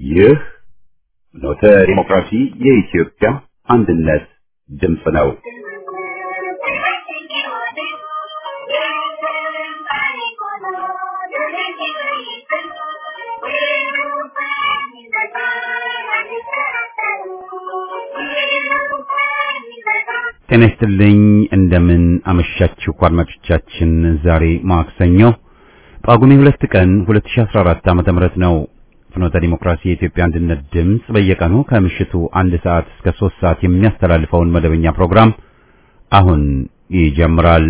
ይህ ኖተ ዲሞክራሲ የኢትዮጵያ አንድነት ድምፅ ነው። ጤና ይስጥልኝ። እንደምን አመሻችሁ አድማጮቻችን። ዛሬ ማክሰኞ ጳጉሜ ሁለት ቀን 2014 ዓመተ ምህረት ነው። ፍኖተ ዲሞክራሲ የኢትዮጵያ አንድነት ድምፅ በየቀኑ ከምሽቱ አንድ ሰዓት እስከ ሶስት ሰዓት የሚያስተላልፈውን መደበኛ ፕሮግራም አሁን ይጀምራል።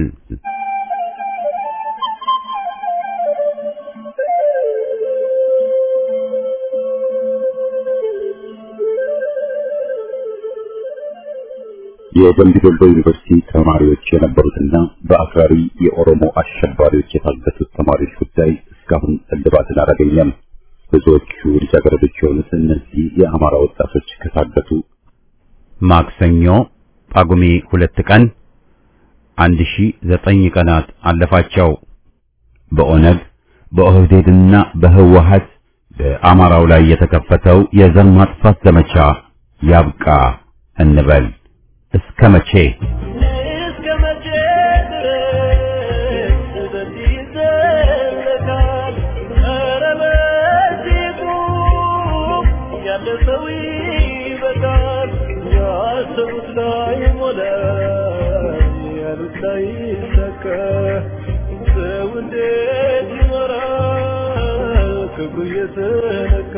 የደምቢ ዶሎ ዩኒቨርሲቲ ተማሪዎች የነበሩትና በአክራሪ የኦሮሞ አሸባሪዎች የታገቱት ተማሪዎች ጉዳይ እስካሁን እልባትን አላገኘም። ብዙዎቹ ልጃገረዶች የሆኑት እነዚህ የአማራ ወጣቶች ከታገቱ ማክሰኞ ጳጉሜ ሁለት ቀን አንድ ሺ ዘጠኝ ቀናት አለፋቸው። በኦነግ በኦህዴድና በህወሀት በአማራው ላይ የተከፈተው የዘር ማጥፋት ዘመቻ ያብቃ እንበል። እስከ መቼ እስከ መቼ ድረስ በዚህ ይዘለቃል? ኧረ በዚህ ቁም፣ ያለ ሰው ይበቃል። ያሰቡት ላይ ሞላ፣ ያሉት ላይ ይሳካ። ሰው እንዴት ይኖራል? ክብሩ እየተነካ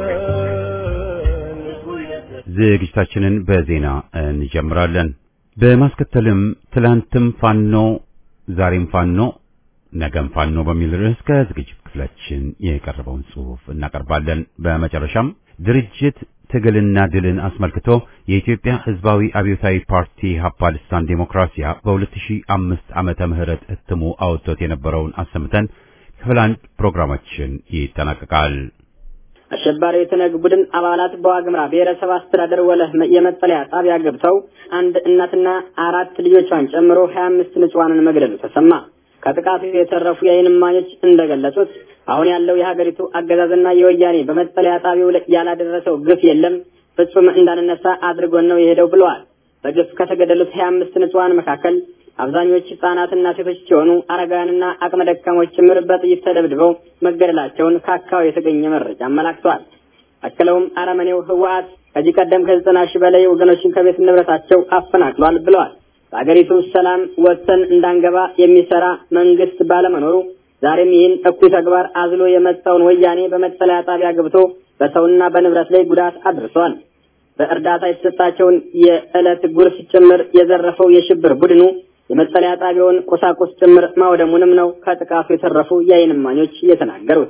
ልቡ እየተ- ዝግጅታችንን በዜና እንጀምራለን። በማስከተልም ትላንትም ፋኖ ዛሬም ፋኖ ነገም ፋኖ በሚል ርዕስ ከዝግጅት ክፍላችን የቀረበውን ጽሑፍ እናቀርባለን። በመጨረሻም ድርጅት ትግልና ድልን አስመልክቶ የኢትዮጵያ ሕዝባዊ አብዮታዊ ፓርቲ ሀፓ ልሳን ዴሞክራሲያ በ2005 ዓመተ ምህረት እትሙ አውጥቶት የነበረውን አሰምተን ክፍል አንድ ፕሮግራማችን ይጠናቀቃል። አሸባሪው የተነግ ቡድን አባላት በዋግምራ ብሔረሰብ አስተዳደር ወለህ የመጠለያ ጣቢያ ገብተው አንድ እናትና አራት ልጆቿን ጨምሮ ሀያ አምስት ንጹሐንን መግደሉ ተሰማ። ከጥቃቱ የተረፉ የዓይን እማኞች እንደገለጹት አሁን ያለው የሀገሪቱ አገዛዝና የወያኔ በመጠለያ ጣቢያው ላይ ያላደረሰው ግፍ የለም፣ ፍጹም እንዳንነሳ አድርጎን ነው የሄደው ብለዋል። በግፍ ከተገደሉት ሀያ አምስት ንጹሐን መካከል አብዛኞቹ ህጻናትና ሴቶች ሲሆኑ አረጋውያንና አቅመ ደካሞች ጭምር በጥይት ተደብድበው መገደላቸውን ከአካባቢው የተገኘ መረጃ አመላክቷል። አክለውም አረመኔው ህወሓት ከዚህ ቀደም ከዘጠና ሺህ በላይ ወገኖችን ከቤት ንብረታቸው አፈናቅሏል ብለዋል። በአገሪቱ ሰላም ወጥተን እንዳንገባ የሚሰራ መንግስት ባለመኖሩ ዛሬም ይህን እኩይ ተግባር አዝሎ የመጣውን ወያኔ በመጠለያ ጣቢያ ገብቶ በሰውና በንብረት ላይ ጉዳት አድርሷል። በእርዳታ የተሰጣቸውን የዕለት ጉርስ ጭምር የዘረፈው የሽብር ቡድኑ የመጠለያ ጣቢያውን ቁሳቁስ ጭምር ማውደሙንም ነው ከጥቃቱ የተረፉ የዓይን እማኞች የተናገሩት።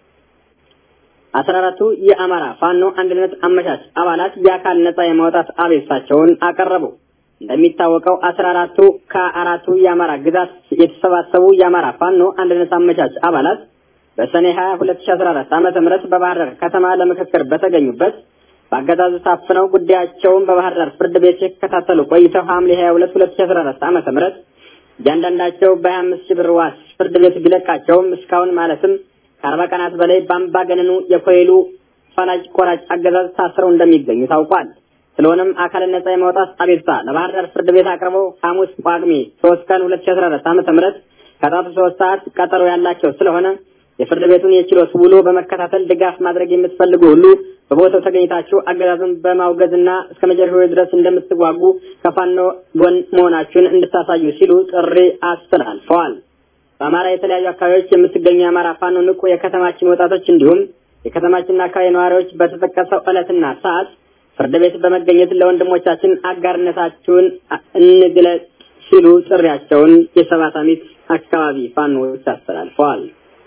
አስራ አራቱ የአማራ ፋኖ አንድነት አመቻች አባላት የአካል ነጻ የማውጣት አቤቱታቸውን አቀረቡ። እንደሚታወቀው አስራ አራቱ ከአራቱ የአማራ ግዛት የተሰባሰቡ የአማራ ፋኖ አንድነት አመቻች አባላት በሰኔ 20 2014 ዓመተ ምህረት በባህር ዳር ከተማ ለምክክር በተገኙበት በአገዛዙ ታፍነው ጉዳያቸውን በባህር ዳር ፍርድ ቤት ሲከታተሉ ቆይተው ሐምሌ 22 2014 ዓመተ ምህረት እያንዳንዳቸው በ25 ሺህ ብር ዋስ ፍርድ ቤት ቢለቃቸውም እስካሁን ማለትም ከአርባ ቀናት በላይ በአምባገነኑ የኮይሉ ፈላጭ ቆራጭ አገዛዝ ታስረው እንደሚገኙ ታውቋል። ስለሆነም አካልን ነጻ የማውጣት አቤቱታ ለባህር ዳር ፍርድ ቤት አቅርበው ሐሙስ ጳጉሜ 3 ቀን 2014 ዓመተ ምህረት ከጣቱ ሶስት ሰዓት ቀጠሮ ያላቸው ስለሆነ የፍርድ ቤቱን የችሎት ውሎ በመከታተል ድጋፍ ማድረግ የምትፈልጉ ሁሉ በቦታው ተገኝታችሁ አገዛዙን በማውገዝና እስከ መጨረሻው ድረስ እንደምትዋጉ ከፋኖ ጎን መሆናችሁን እንድታሳዩ ሲሉ ጥሪ አስተላልፈዋል። በአማራ የተለያዩ አካባቢዎች የምትገኙ የአማራ ፋኖ ንቁ የከተማችን ወጣቶች እንዲሁም የከተማችንና አካባቢ ነዋሪዎች በተጠቀሰው ዕለትና ሰዓት ፍርድ ቤት በመገኘት ለወንድሞቻችን አጋርነታችሁን እንግለጽ ሲሉ ጥሪያቸውን የሰባት አሚት አካባቢ ፋኖዎች አስተላልፈዋል።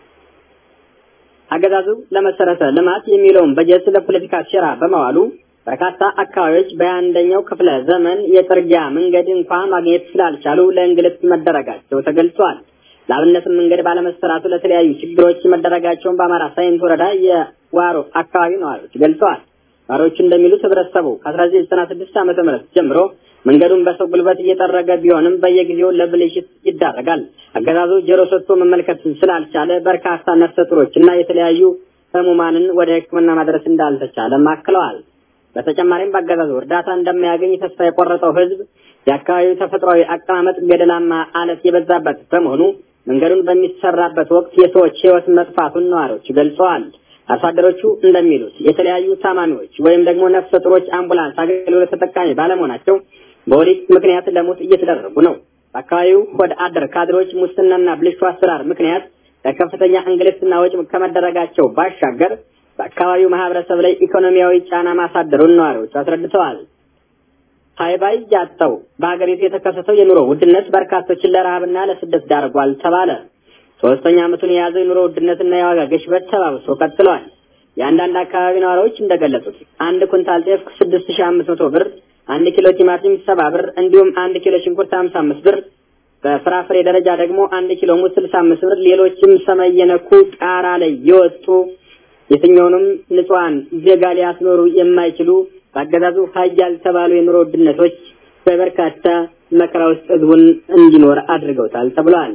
አገዛዙ ለመሰረተ ልማት የሚለውን በጀት ለፖለቲካ ሴራ በመዋሉ በርካታ አካባቢዎች በአንደኛው ክፍለ ዘመን የጥርጊያ መንገድ እንኳ ማግኘት ስላልቻሉ ለእንግልት መደረጋቸው ተገልጿል። ለአብነትም መንገድ ባለመሰራቱ ለተለያዩ ችግሮች መደረጋቸውን በአማራ ሳይንት ወረዳ የዋሮ አካባቢ ነዋሪዎች ገልጸዋል። ነዋሪዎቹ እንደሚሉት ህብረተሰቡ ከ1996 ዓ ም ጀምሮ መንገዱን በሰው ጉልበት እየጠረገ ቢሆንም በየጊዜው ለብልሽት ይዳረጋል። አገዛዙ ጆሮ ሰጥቶ መመልከት ስላልቻለ በርካታ ነፍሰ ጡሮች እና የተለያዩ ህሙማንን ወደ ሕክምና ማድረስ እንዳልተቻለም አክለዋል። በተጨማሪም በአገዛዙ እርዳታ እንደማያገኝ ተስፋ የቆረጠው ህዝብ የአካባቢው ተፈጥሯዊ አቀማመጥ ገደላማ አለት የበዛበት በመሆኑ መንገዱን በሚሰራበት ወቅት የሰዎች ህይወት መጥፋቱን ነዋሪዎች ገልጸዋል። አርሶ አደሮቹ እንደሚሉት የተለያዩ ታማሚዎች ወይም ደግሞ ነፍሰ ጡሮች አምቡላንስ አገልግሎት ተጠቃሚ ባለመሆናቸው በወሊድ ምክንያት ለሞት እየተደረጉ ነው። በአካባቢው ወደ አደር ካድሬዎች ሙስናና ብልሹ አሰራር ምክንያት ለከፍተኛ እንግልትና ወጪ ከመደረጋቸው ባሻገር በአካባቢው ማህበረሰብ ላይ ኢኮኖሚያዊ ጫና ማሳደሩን ነዋሪዎች አስረድተዋል። ሃይባይ ያጣው በሀገሪቱ የተከሰተው የኑሮ ውድነት በርካቶችን ለረሃብና ለስደት ዳርጓል ተባለ። ሶስተኛ ዓመቱን የያዘው የኑሮ ውድነትና የዋጋ ግሽበት ተባብሶ ቀጥሏል። የአንዳንድ አካባቢ ነዋሪዎች እንደገለጹት አንድ ኩንታል ጤፍ ስድስት ሺህ አምስት መቶ ብር፣ አንድ ኪሎ ቲማቲም ሰባ ብር እንዲሁም አንድ ኪሎ ሽንኩርት ሀምሳ አምስት ብር በፍራፍሬ ደረጃ ደግሞ አንድ ኪሎ ሙዝ ስልሳ አምስት ብር ሌሎችም ሰማይ የነኩ ጣራ ላይ የወጡ የትኛውንም ንጹሐን ዜጋ ሊያስኖሩ የማይችሉ በአገዛዙ ሀያል የተባሉ የኑሮ ውድነቶች በበርካታ መከራ ውስጥ ህዝቡን እንዲኖር አድርገውታል ተብሏል።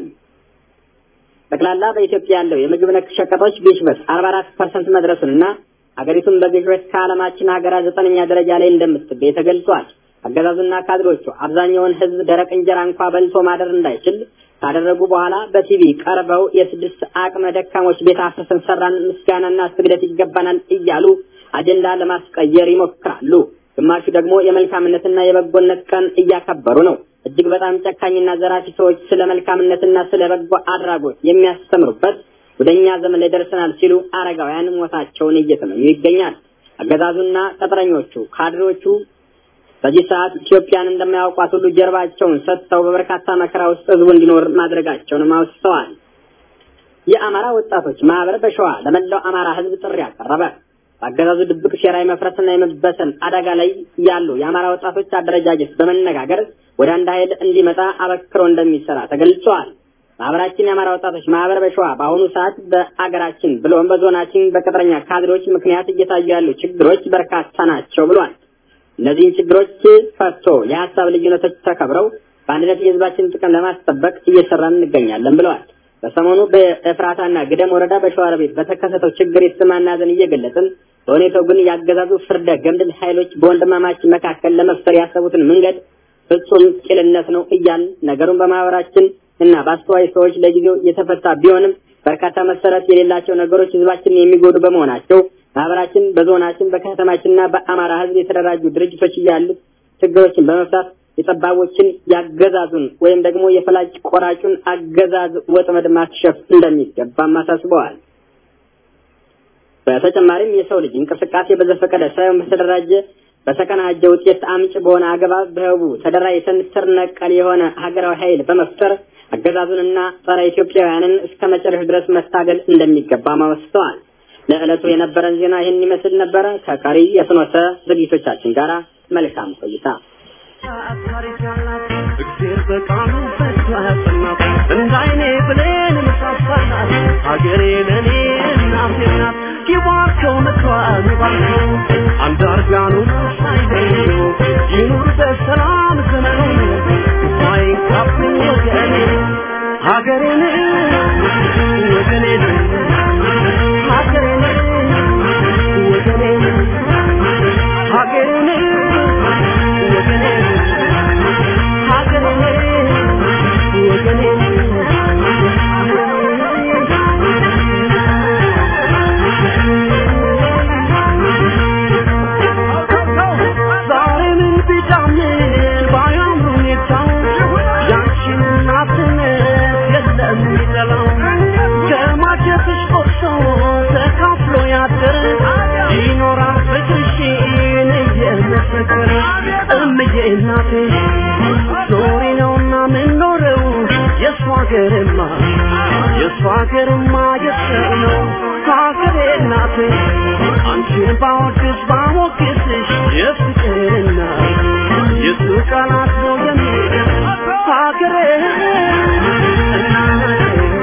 ጠቅላላ በኢትዮጵያ ያለው የምግብ ነክ ሸቀጦች ግሽበት አርባ አራት ፐርሰንት መድረሱንና ሀገሪቱን በግሽበት ከዓለማችን ሀገራት ዘጠነኛ ደረጃ ላይ እንደምትገኝ ተገልጿል። አገዛዙና ካድሮቹ አብዛኛውን ህዝብ ደረቅ እንጀራ እንኳ በልቶ ማደር እንዳይችል ካደረጉ በኋላ በቲቪ ቀርበው የስድስት አቅመ ደካሞች ቤት አፍርሰን ሰራን፣ ምስጋናና ስግደት ይገባናል እያሉ አጀንዳ ለማስቀየር ይሞክራሉ። ግማሹ ደግሞ የመልካምነትና የበጎነት ቀን እያከበሩ ነው። እጅግ በጣም ጨካኝና ዘራፊ ሰዎች ስለ መልካምነትና ስለ በጎ አድራጎት የሚያስተምሩበት ወደኛ ዘመን ላይ ደርሰናል ሲሉ አረጋውያን ሞታቸውን እየተመኙ ይገኛል። አገዛዙና ቅጥረኞቹ ካድሬዎቹ በዚህ ሰዓት ኢትዮጵያን እንደማያውቋት ሁሉ ጀርባቸውን ሰጥተው በበርካታ መከራ ውስጥ ህዝቡ እንዲኖር ማድረጋቸውንም አውስተዋል። የአማራ ወጣቶች ማህበር በሸዋ ለመላው አማራ ህዝብ ጥሪ አቀረበ። በአገዛዙ ድብቅ ሴራ የመፍረስና የመበተን አደጋ ላይ ያሉ የአማራ ወጣቶች አደረጃጀት በመነጋገር ወደ አንድ ኃይል እንዲመጣ አበክሮ እንደሚሰራ ተገልጿል። ማህበራችን የአማራ ወጣቶች ማህበር በሸዋ በአሁኑ ሰዓት በአገራችን ብሎም በዞናችን በቅጥረኛ ካድሬዎች ምክንያት እየታዩ ያሉ ችግሮች በርካታ ናቸው ብሏል። እነዚህን ችግሮች ፈቶ የሀሳብ ልዩነቶች ተከብረው በአንድነት የህዝባችን ጥቅም ለማስጠበቅ እየሰራን እንገኛለን ብለዋል። በሰሞኑ በኤፍራታና ግደም ወረዳ በሸዋሮቢት በተከሰተው ችግር የተሰማን ሐዘን እየገለጽን በሁኔታው ግን ያገዛዙ ፍርደ ገምድል ኃይሎች በወንድማማች መካከል ለመፍጠር ያሰቡትን መንገድ ፍጹም ቂልነት ነው እያል ነገሩን በማህበራችን እና በአስተዋይ ሰዎች ለጊዜው የተፈታ ቢሆንም በርካታ መሰረት የሌላቸው ነገሮች ህዝባችንን የሚጎዱ በመሆናቸው ማህበራችን በዞናችን በከተማችንና በአማራ ህዝብ የተደራጁ ድርጅቶች እያሉት ችግሮችን በመፍታት የጠባቦችን ያገዛዙን ወይም ደግሞ የፈላጭ ቆራጩን አገዛዝ ወጥመድ ማክሸፍ እንደሚገባም አሳስበዋል። በተጨማሪም የሰው ልጅ እንቅስቃሴ በዘፈቀደ ሳይሆን በተደራጀ በተቀናጀ ውጤት አምጭ በሆነ አግባብ በህቡ ተደራጅተን ስር ነቀል የሆነ ሀገራዊ ኃይል በመፍጠር አገዛዙንና ጸረ ኢትዮጵያውያንን እስከ መጨረሻ ድረስ መታገል እንደሚገባም አወስተዋል። ለዕለቱ የነበረን ዜና ይህን ይመስል ነበረ። ከቀሪ የፍኖተ ዝግጅቶቻችን ጋር መልካም ቆይታ። እግዜር በቃሉ ፈቶ ያጸናት እንዳይኔ ብሌን ምሳሳናት ሀገሬ ለእኔ እናቴ ናት ይባርከው ምክሯን ይባርከው አንዳርጋኑ ሳይገኙ ይኑር በሰላም ዘመኑ ሳይንካብኝ ወገኔ ሀገሬን ወገኔን ሀገሬን ወገኔን ሀገሬን ወገኔን ይኖራል ፍቅርሽን እየመሰከረ እምዬ እናቴ ኖሪ ነውና ምንኖረው የእሷ ሀገርማ የእሷ ሀገርማ የሰው ነው ሀገሬ እናቴ አንቺን ባወድስ ባሞግስሽ የፍቅርና የሱ ቃላት ነው የሚል ሀገሬ እናቴ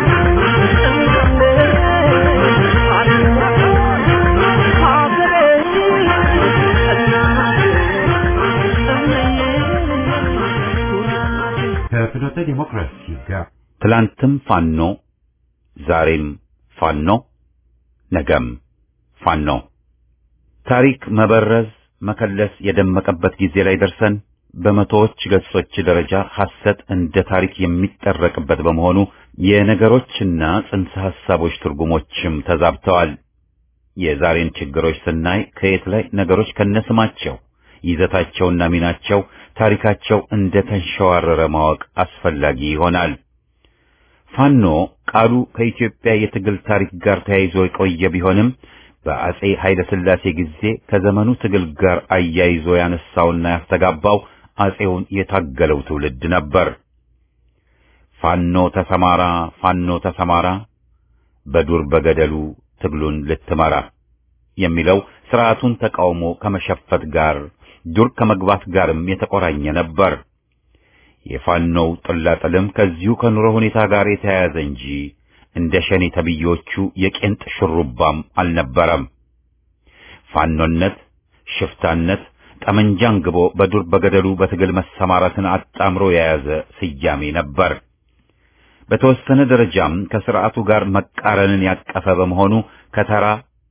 ከፍኖተ ዲሞክራሲ ጋር ትላንትም ፋኖ ዛሬም ፋኖ ነገም ፋኖ ታሪክ መበረዝ መከለስ የደመቀበት ጊዜ ላይ ደርሰን በመቶዎች ገጾች ደረጃ ሐሰት እንደ ታሪክ የሚጠረቅበት በመሆኑ የነገሮችና ጽንሰ ሐሳቦች ትርጉሞችም ተዛብተዋል። የዛሬን ችግሮች ስናይ ከየት ላይ ነገሮች ከነስማቸው ይዘታቸውና ሚናቸው ታሪካቸው እንደ ተንሸዋረረ ማወቅ አስፈላጊ ይሆናል። ፋኖ ቃሉ ከኢትዮጵያ የትግል ታሪክ ጋር ተያይዞ የቆየ ቢሆንም በአጼ ኃይለ ሥላሴ ጊዜ ከዘመኑ ትግል ጋር አያይዞ ያነሳውና ያስተጋባው አጼውን የታገለው ትውልድ ነበር። ፋኖ ተሰማራ፣ ፋኖ ተሰማራ፣ በዱር በገደሉ ትግሉን ልትመራ የሚለው ስርዓቱን ተቃውሞ ከመሸፈት ጋር ዱር ከመግባት ጋርም የተቆራኘ ነበር። የፋኖው ጥላጥልም ከዚሁ ከኑሮ ሁኔታ ጋር የተያያዘ እንጂ እንደ ሸኔ ተብዮቹ የቄንጥ ሽሩባም አልነበረም። ፋኖነት፣ ሽፍታነት፣ ጠመንጃን ግቦ በዱር በገደሉ በትግል መሰማራትን አጣምሮ የያዘ ስያሜ ነበር። በተወሰነ ደረጃም ከስርዓቱ ጋር መቃረንን ያቀፈ በመሆኑ ከተራ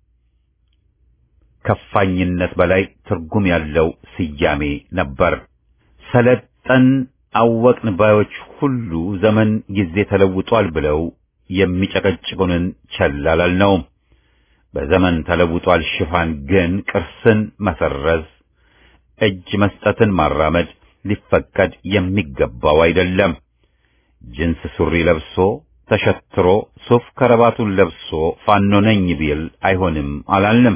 ከፋኝነት በላይ ትርጉም ያለው ስያሜ ነበር። ሰለጠን አወቅን ባዮች ሁሉ ዘመን ጊዜ ተለውጧል ብለው የሚጨቀጭቁንን ቸል አላልነውም። በዘመን ተለውጧል ሽፋን ግን ቅርስን መሰረዝ፣ እጅ መስጠትን ማራመድ ሊፈቀድ የሚገባው አይደለም። ጅንስ ሱሪ ለብሶ ተሸትሮ ሱፍ ከረባቱን ለብሶ ፋኖ ነኝ ቢል አይሆንም አላልንም።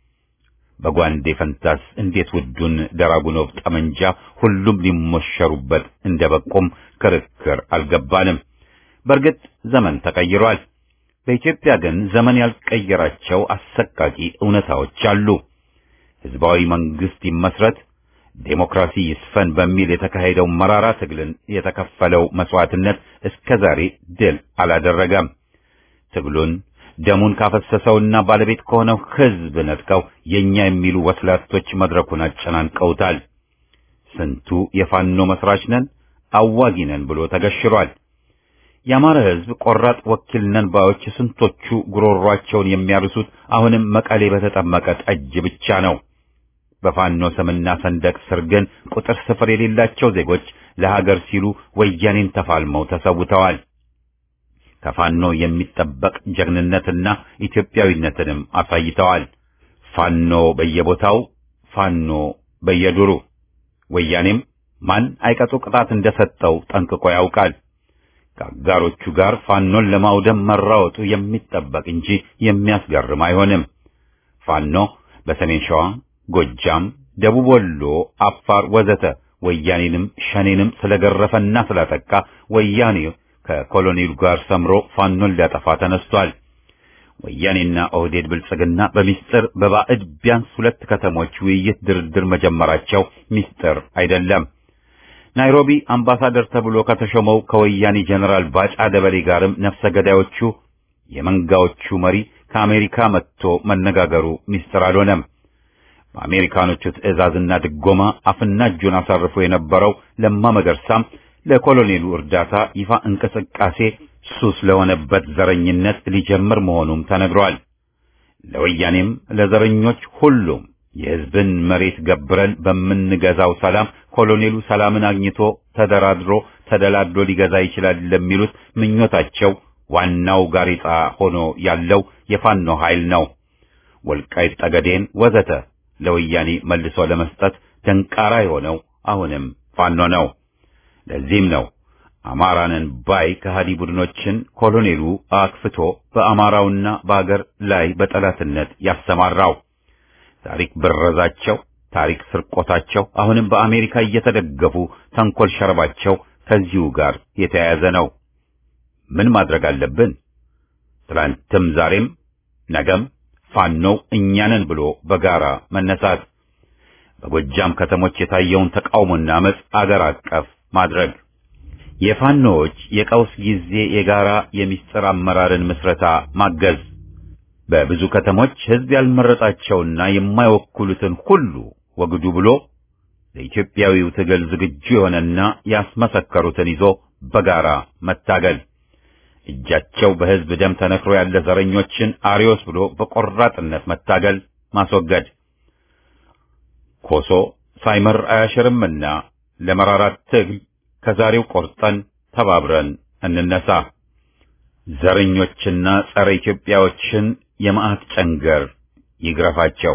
በጓንዴ ፈንታስ እንዴት ውዱን ደራጉኖቭ ጠመንጃ ሁሉም ሊሞሸሩበት እንደበቁም ክርክር አልገባንም። በእርግጥ ዘመን ተቀይሯል። በኢትዮጵያ ግን ዘመን ያልቀየራቸው አሰቃቂ እውነታዎች አሉ። ሕዝባዊ መንግስት ይመስረት፣ ዴሞክራሲ ይስፈን በሚል የተካሄደው መራራ ትግልን የተከፈለው መስዋዕትነት እስከ ዛሬ ድል አላደረገም። ትግሉን ደሙን ካፈሰሰውና ባለቤት ከሆነው ሕዝብ ነጥቀው የኛ የሚሉ ወስላቶች መድረኩን አጨናንቀውታል። ስንቱ የፋኖ መስራች ነን አዋጊ ነን ብሎ ተገሽሯል። የአማራ ሕዝብ ቆራጥ ወኪል ነን ባዮች ስንቶቹ ጉሮሯቸውን የሚያርሱት አሁንም መቀሌ በተጠመቀ ጠጅ ብቻ ነው። በፋኖ ስምና ሰንደቅ ስር ግን ቁጥር ስፍር የሌላቸው ዜጎች ለሀገር ሲሉ ወያኔን ተፋልመው ተሰውተዋል። ከፋኖ የሚጠበቅ ጀግንነትና ኢትዮጵያዊነትንም አሳይተዋል። ፋኖ በየቦታው ፋኖ በየዱሩ ወያኔም ማን አይቀጡ ቅጣት እንደሰጠው ጠንቅቆ ያውቃል። ከአጋሮቹ ጋር ፋኖን ለማውደም መራወጡ የሚጠበቅ እንጂ የሚያስገርም አይሆንም። ፋኖ በሰሜን ሸዋ፣ ጎጃም፣ ደቡብ ወሎ፣ አፋር ወዘተ ወያኔንም ሸኔንም ስለገረፈና ስላጠቃ ወያኔ ከኮሎኔሉ ጋር ሰምሮ ፋኖን ሊያጠፋ ተነስቷል። ወያኔና ኦህዴድ ብልጽግና በሚስጥር በባዕድ ቢያንስ ሁለት ከተሞች ውይይት ድርድር መጀመራቸው ሚስጥር አይደለም። ናይሮቢ አምባሳደር ተብሎ ከተሾመው ከወያኔ ጀነራል ባጫ ደበሌ ጋርም ነፍሰ ገዳዮቹ የመንጋዎቹ መሪ ከአሜሪካ መጥቶ መነጋገሩ ሚስጥር አልሆነም። በአሜሪካኖቹ ትዕዛዝና ድጎማ አፍና እጁን አሳርፎ የነበረው ለማ መገርሳም ለኮሎኔሉ እርዳታ ይፋ እንቅስቃሴ ሱስ ለሆነበት ዘረኝነት ሊጀምር መሆኑም ተነግሯል። ለወያኔም ለዘረኞች ሁሉም የሕዝብን መሬት ገብረን በምንገዛው ሰላም ኮሎኔሉ ሰላምን አግኝቶ ተደራድሮ ተደላድሎ ሊገዛ ይችላል ለሚሉት ምኞታቸው ዋናው ጋሬጣ ሆኖ ያለው የፋኖ ኃይል ነው። ወልቃይት ጠገዴን ወዘተ ለወያኔ መልሶ ለመስጠት ደንቃራ የሆነው አሁንም ፋኖ ነው። ለዚህም ነው አማራንን ባይ ከሃዲ ቡድኖችን ኮሎኔሉ አክፍቶ በአማራውና በአገር ላይ በጠላትነት ያሰማራው። ታሪክ ብረዛቸው፣ ታሪክ ስርቆታቸው አሁንም በአሜሪካ እየተደገፉ ተንኮል ሸረባቸው ከዚሁ ጋር የተያያዘ ነው። ምን ማድረግ አለብን? ትላንትም ዛሬም ነገም ፋኖው እኛንን ብሎ በጋራ መነሳት፣ በጎጃም ከተሞች የታየውን ተቃውሞና አመፅ አገር አቀፍ ማድረግ፣ የፋኖዎች የቀውስ ጊዜ የጋራ የሚስጥር አመራርን ምስረታ ማገዝ፣ በብዙ ከተሞች ሕዝብ ያልመረጣቸውና የማይወክሉትን ሁሉ ወግዱ ብሎ ለኢትዮጵያዊው ትግል ዝግጁ የሆነና ያስመሰከሩትን ይዞ በጋራ መታገል፣ እጃቸው በሕዝብ ደም ተነክሮ ያለ ዘረኞችን አሪዮስ ብሎ በቆራጥነት መታገል ማስወገድ ኮሶ ሳይመር አያሽርምና ለመራራት ትግል ከዛሬው ቆርጠን ተባብረን እንነሳ። ዘረኞችና ጸረ ኢትዮጵያዎችን የመዓት ጨንገር ይግረፋቸው።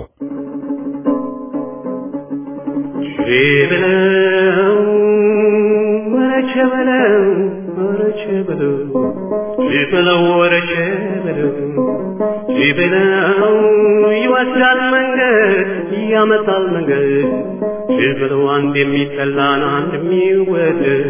በለው ወረቸ በለው ወረቸ በለው በለው ወረቸ በለው በለው ይወስዳል መንገድ ያመጣል መንገድ በለው አንድ የሚጠላን አንድ የሚወደድ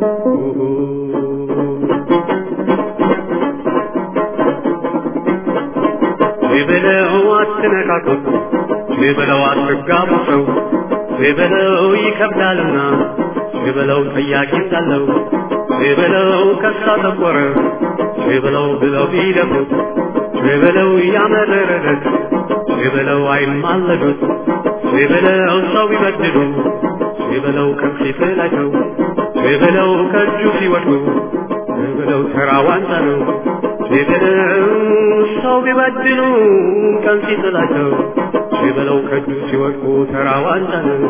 በለው አትነካከቱ በለው አትጋቡ ሰው በለው ይከብዳልና በለው ጠያቂ እንዳለው በለው ከሳ ጠቆረ በለው ብለው ቢደፉት በለው ያመረረት በለው አይማለዱት በለው ሰው ቢበድሉ በለው ከፊት ላይ ሰው በለው ከእጁ ሲወድቁ በለው ተራ ዋንጫ ነው በለው ሰው ቢበድሉ ቀን ሲጥላቸው በለው ከእጁ ሲወድቁ ተራ ዋንጫ ነው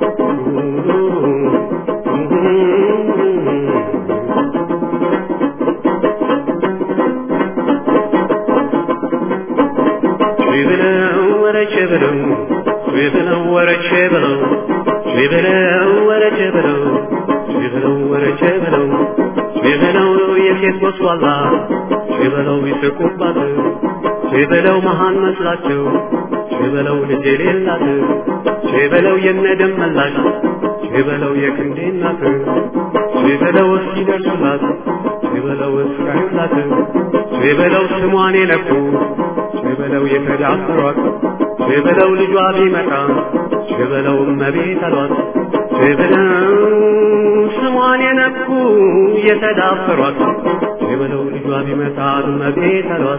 በለው ወረቼ በለው በለው ወረቼ በለው በለው ወረቼ በለው በለው ወረቼ በለው በለው የሴት ወስዋላ በለው ይስቁባት በለው መሃን መስላቸው በለው ልጅ የሌላት በለው የነደም መላሽ በለው የክንዴ እናት በለው እስኪደርሱላት በለው እስካዩላት በለው ስሟን የነኩ በለው የተዳፈሯት በለው ልጇ ቢመጣ በለው እመቤት አሏት በለው ስሟን የነኩ የተዳፈሯት በለው ልጇ ቢመጣ እመቤት አሏት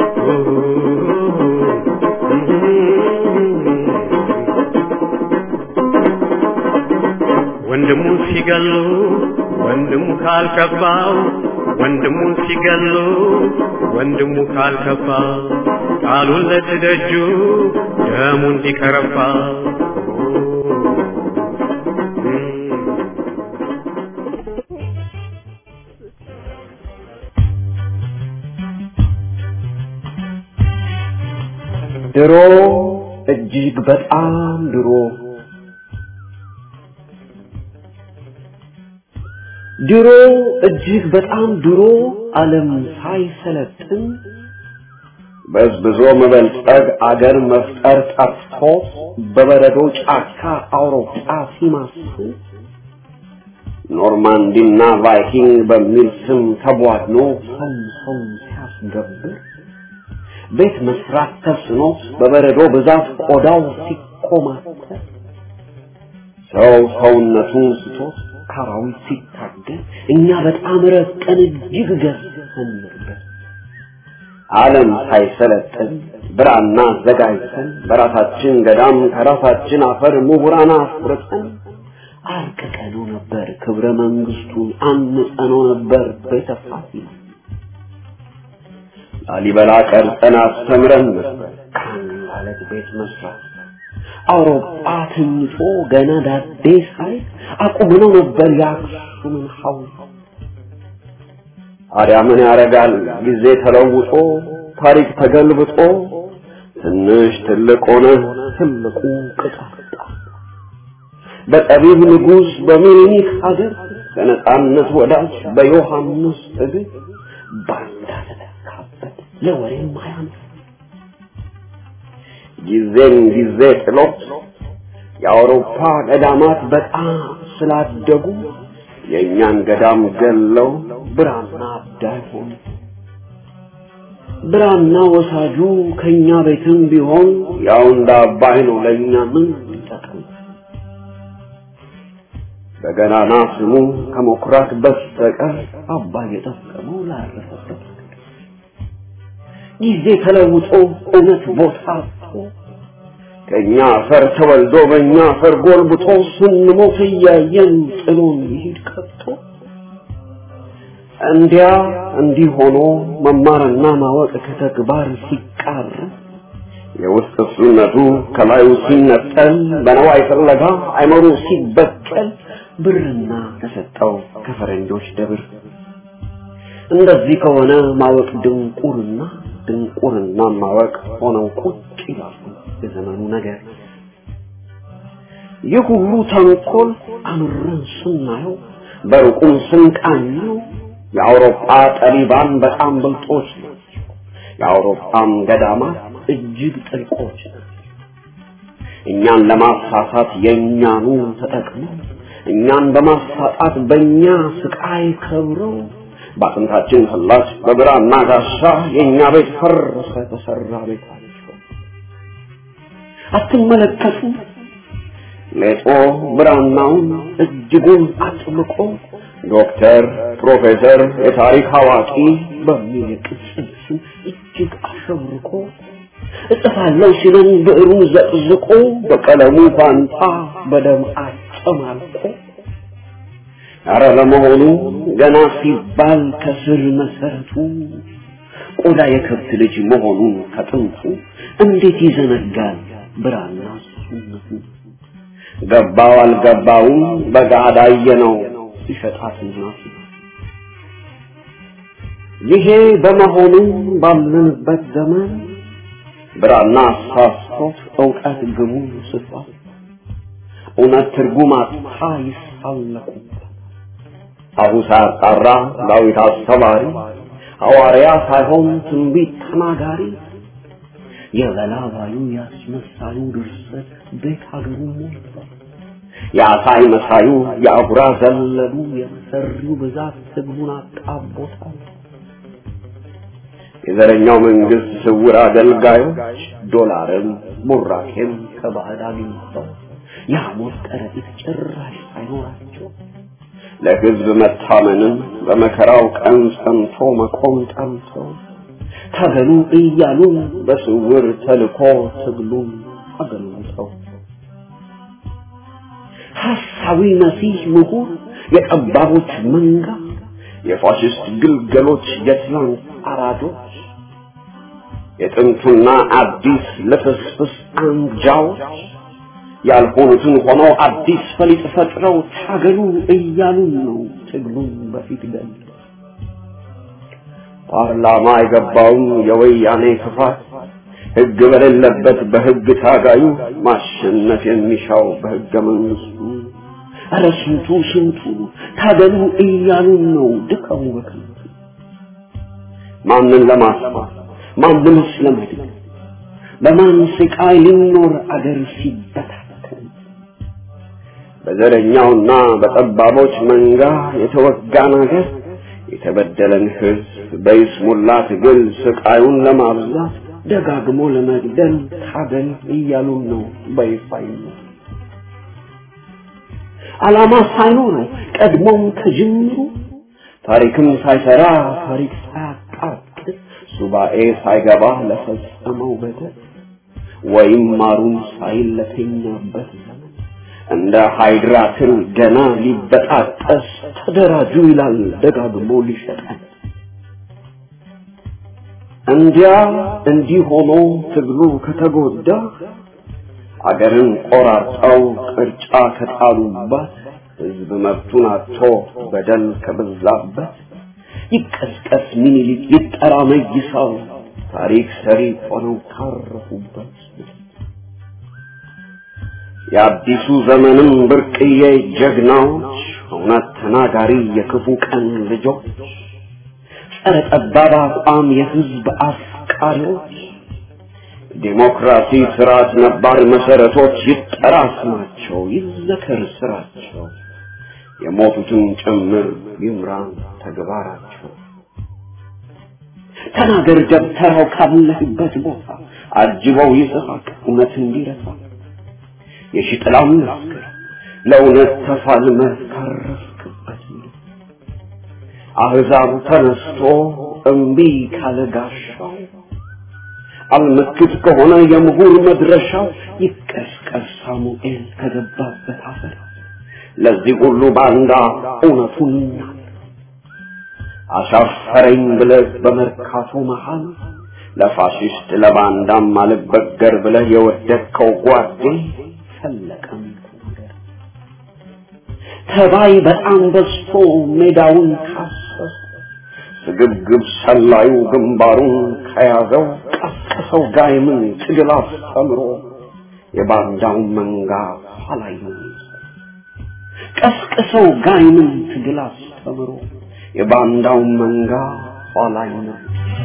ወንድሙ ሲገሉ ወንድሙ ካልከባው ወንድሙ ሲገሉ ወንድሙ ካልከባ ቃሉን ለትደጁ ደሙ እንዲከረባ ድሮ እጅግ በጣም ድሮ ድሮ እጅግ በጣም ድሮ ዓለም ሳይሰለጥን በዝብዞ መበልጸግ አገር መፍጠር ጠፍቶ በበረዶ ጫካ አውሮፓ ሲማስል ኖርማንዲና ቫይኪንግ በሚል ስም ተቧድኖ ሰው ሰው ሲያስገብር ቤት መስራት ተስኖ በበረዶ ብዛት ቆዳው ሲኮማተር ሰው ሰውነቱን ስቶት ካራዊት ሲታገል እኛ በጣም ረቀን እጅግ ገዝተን ነበር። ዓለም ሳይሰለጥን ብራና አዘጋጅተን በራሳችን ገዳም ከራሳችን አፈር ምሁራን አፍርጠን አርቅቀነው ነበር ክብረ መንግስቱን አንጸነው ነበር ቤተ ፋሲል ላሊበላ ቀርጸን አስተምረን ነበር ካን ማለት ቤት መስራት አውሮፓ ትንጮ ገና ዳዴ ሳይ አቁመነው ነበር የአክሱምን ሐውልት ታዲያ ምን ያደርጋል ጊዜ ተለውጦ ታሪክ ተገልብጦ ትንሽ ትልቅ ሆነ ትልቁ ቅጣጣ በጠቢብ ንጉሥ በሚኒሊክ ሀገር በነጻነት ወዳጅ በዮሐንስ እግር ባንዳ ተተካበት ለወሬም አያምር ጊዜን ጊዜ ጥሎ የአውሮፓ ገዳማት በጣም ስላደጉ የእኛን ገዳም ገለው ብራና አዳይ ሆኑ። ብራና ወሳጁ ከኛ ቤትም ቢሆን ያው እንደ አባይ ነው ለእኛ ምን ይጠቅም? በገናና ስሙ ከመኩራት በስተቀር አባይ የጠቀመው ላረፈበት ጊዜ ተለውጦ እውነት ቦታ አጥቶ ከእኛ አፈር ተወልዶ በእኛ አፈር ጎልብቶ ስንሞት እያየን ጥሎን ይሄድ ቀጥቶ እንዲያ እንዲህ ሆኖ መማርና ማወቅ ከተግባር ሲቃር የውስጥ እሱነቱ ከላዩ ሲነጠል በነዋይ ፍለጋ አይመሩ ሲበቀል ብርና ተሰጠው ከፈረንጆች ደብር። እንደዚህ ከሆነ ማወቅ ድንቁርና፣ ድንቁርና ማወቅ ሆነው ቁጭ ይላሉ የዘመኑ ነገር። ይህ ሁሉ ተንኮል አምረን ስናየው በሩቁም ስንቃኘው የአውሮፓ ጠቢባን በጣም ብልጦች ናቸው። የአውሮፓም ገዳማት እጅግ ጥልቆች ናቸው። እኛን ለማሳሳት የእኛኑ ተጠቅመው እኛን በማሳጣት በእኛ ስቃይ ከብረው በአጥንታችን ፍላጭ በብራና ጋሻ የእኛ ቤት ፈረሰ ተሰራ ቤታቸው። አትመለከቱ ሌጦ ብራናውን እጅጉን አጥብቆ ዶክተር፣ ፕሮፌሰር፣ የታሪክ አዋቂ በሚል ቅጽል ስም እጅግ አሸብርቆ እጽፋለሁ ሲለን ብዕሩን ዘቅዝቆ በቀለሙ ፋንታ በደም አጨማልቆ አረ ለመሆኑ ገና ሲባል ከስር መሰረቱ ቆዳ የከብት ልጅ መሆኑን ከጥንቱ እንዴት ይዘነጋል ብራና እሱነቱ? ገባው አልገባውም በጋዳ ነው ሲሸጣት እናቱ። ይሄ በመሆኑ ባለንበት ዘመን ብራና አሳስቶት እውቀት ግቡ ስቷል። እውነት ትርጉም አጥታ ይሳለቁበት አቡ ሳያጣራ ዳዊት አስተማሪ ሐዋርያ ሳይሆን ትንቢት ተናጋሪ የበላባዩ ያስመሳዩ ድርሰት ቤት ሀገሩ ሞልቷል። የአሳይ መሳዩ የአጉራ ዘለሉ የመሰሪው ብዛት ህዝቡን አጣቦታል። የዘረኛው መንግስት ስውር አገልጋዮች ዶላርም ቡራኬም ከባዕድ አግኝተው የሐሞት ከረጢት ጭራሽ ሳይኖራቸው ለህዝብ መታመንም በመከራው ቀን ጸንቶ መቆም ጠምተው ታገሉ እያሉ በስውር ተልኮ ትግሉን አገልግተው ሐሳዊ መሲህ ምሁር የጠባቦች መንጋ የፋሽስት ግልገሎች የትላንት አራዶች የጥንቱና አዲስ ልፍስፍስ አንጃዎች ያልሆኑትን ሆነው አዲስ ፈሊጥ ፈጥረው ታገሉ እያሉን ነው ትግሉን በፊት ገል ፓርላማ የገባውን የወያኔ ክፋት ህግ በሌለበት በህግ ታጋዩ ማሸነፍ የሚሻው በህገ መንግስቱ ኧረ ስንቱ ስንቱ ታገሉ እያሉን ነው ድቀሙ በከንቱ ማንን ለማስፋት ማንንስ ለመድን በማን ስቃይ ሊኖር አገር ሲበታተን በዘረኛውና በጠባቦች መንጋ የተወጋን አገር የተበደለን ህዝብ በይስሙላ ትግል ስቃዩን ለማብዛት ደጋግሞ ለመግደል ታገል እያሉን ነው በይፋይነት ዓላማ ሳይኖረው ቀድሞም ከጅምሩ ታሪክም ሳይሰራ ታሪክ ሳያቃጥል ሱባኤ ሳይገባ ለፈጸመው በደል ወይም ማሩን ሳይል ለተኛበት ዘመን እንደ ሃይድራ ትል ገና ሊበጣጠስ ተደራጁ ይላል ደጋግሞ ሊሸጠን። እንዲያ እንዲህ ሆኖ ትግሉ ከተጎዳ አገርን ቆራርጠው ቅርጫ ከጣሉባት ህዝብ መብቱን አጥቶ በደል ከበዛበት ይቀስቀስ ሚኒሊክ ይጠራ መይሳው ታሪክ ሰሪ ሆነው ካረፉበት የአዲሱ ዘመንም ብርቅዬ ጀግናዎች እውነት ተናጋሪ የክፉ ቀን ልጆች ጸረ ጠባብ አቋም የህዝብ አፍቃሪዎች ዴሞክራሲ ስርዓት ነባር መሰረቶች ይጠራ ስማቸው ይዘከር ስራቸው የሞቱትን ጭምር ይምራን ተግባራቸው ተናገር ደብተራው ካለህበት ቦታ አጅበው ይስሐቅ እውነት እንዲረሳ የሺጥላም መስክር ለእውነት ተፋልመህ ካረፍክበት አህዛብ ተነስቶ እምቢ ካለ ጋሻው አልመክት ከሆነ የምሁር መድረሻው ይቀስቀስ ሳሙኤል ከገባበት አፈር ለዚህ ሁሉ ባንዳ እውነቱን ይናገር አሻፈረኝ ብለህ በመርካቶ መሃል ለፋሽስት ለባንዳም አልበገር ብለህ የወደድከው ጓዴ ፈለቀም ነገር ተባይ በጣም በዝቶ ሜዳውን ካሰሰ ስግብግብ ሰላዩ ግንባሩን ከያዘው ቀስቅሰው ጋይምን ትግል አስተምሮ የባንዳውን መንጋ ኋላይ ነው ቀስቅሰው ጋይምን ትግል አስተምሮ የባንዳውን መንጋ ኋላይ ነው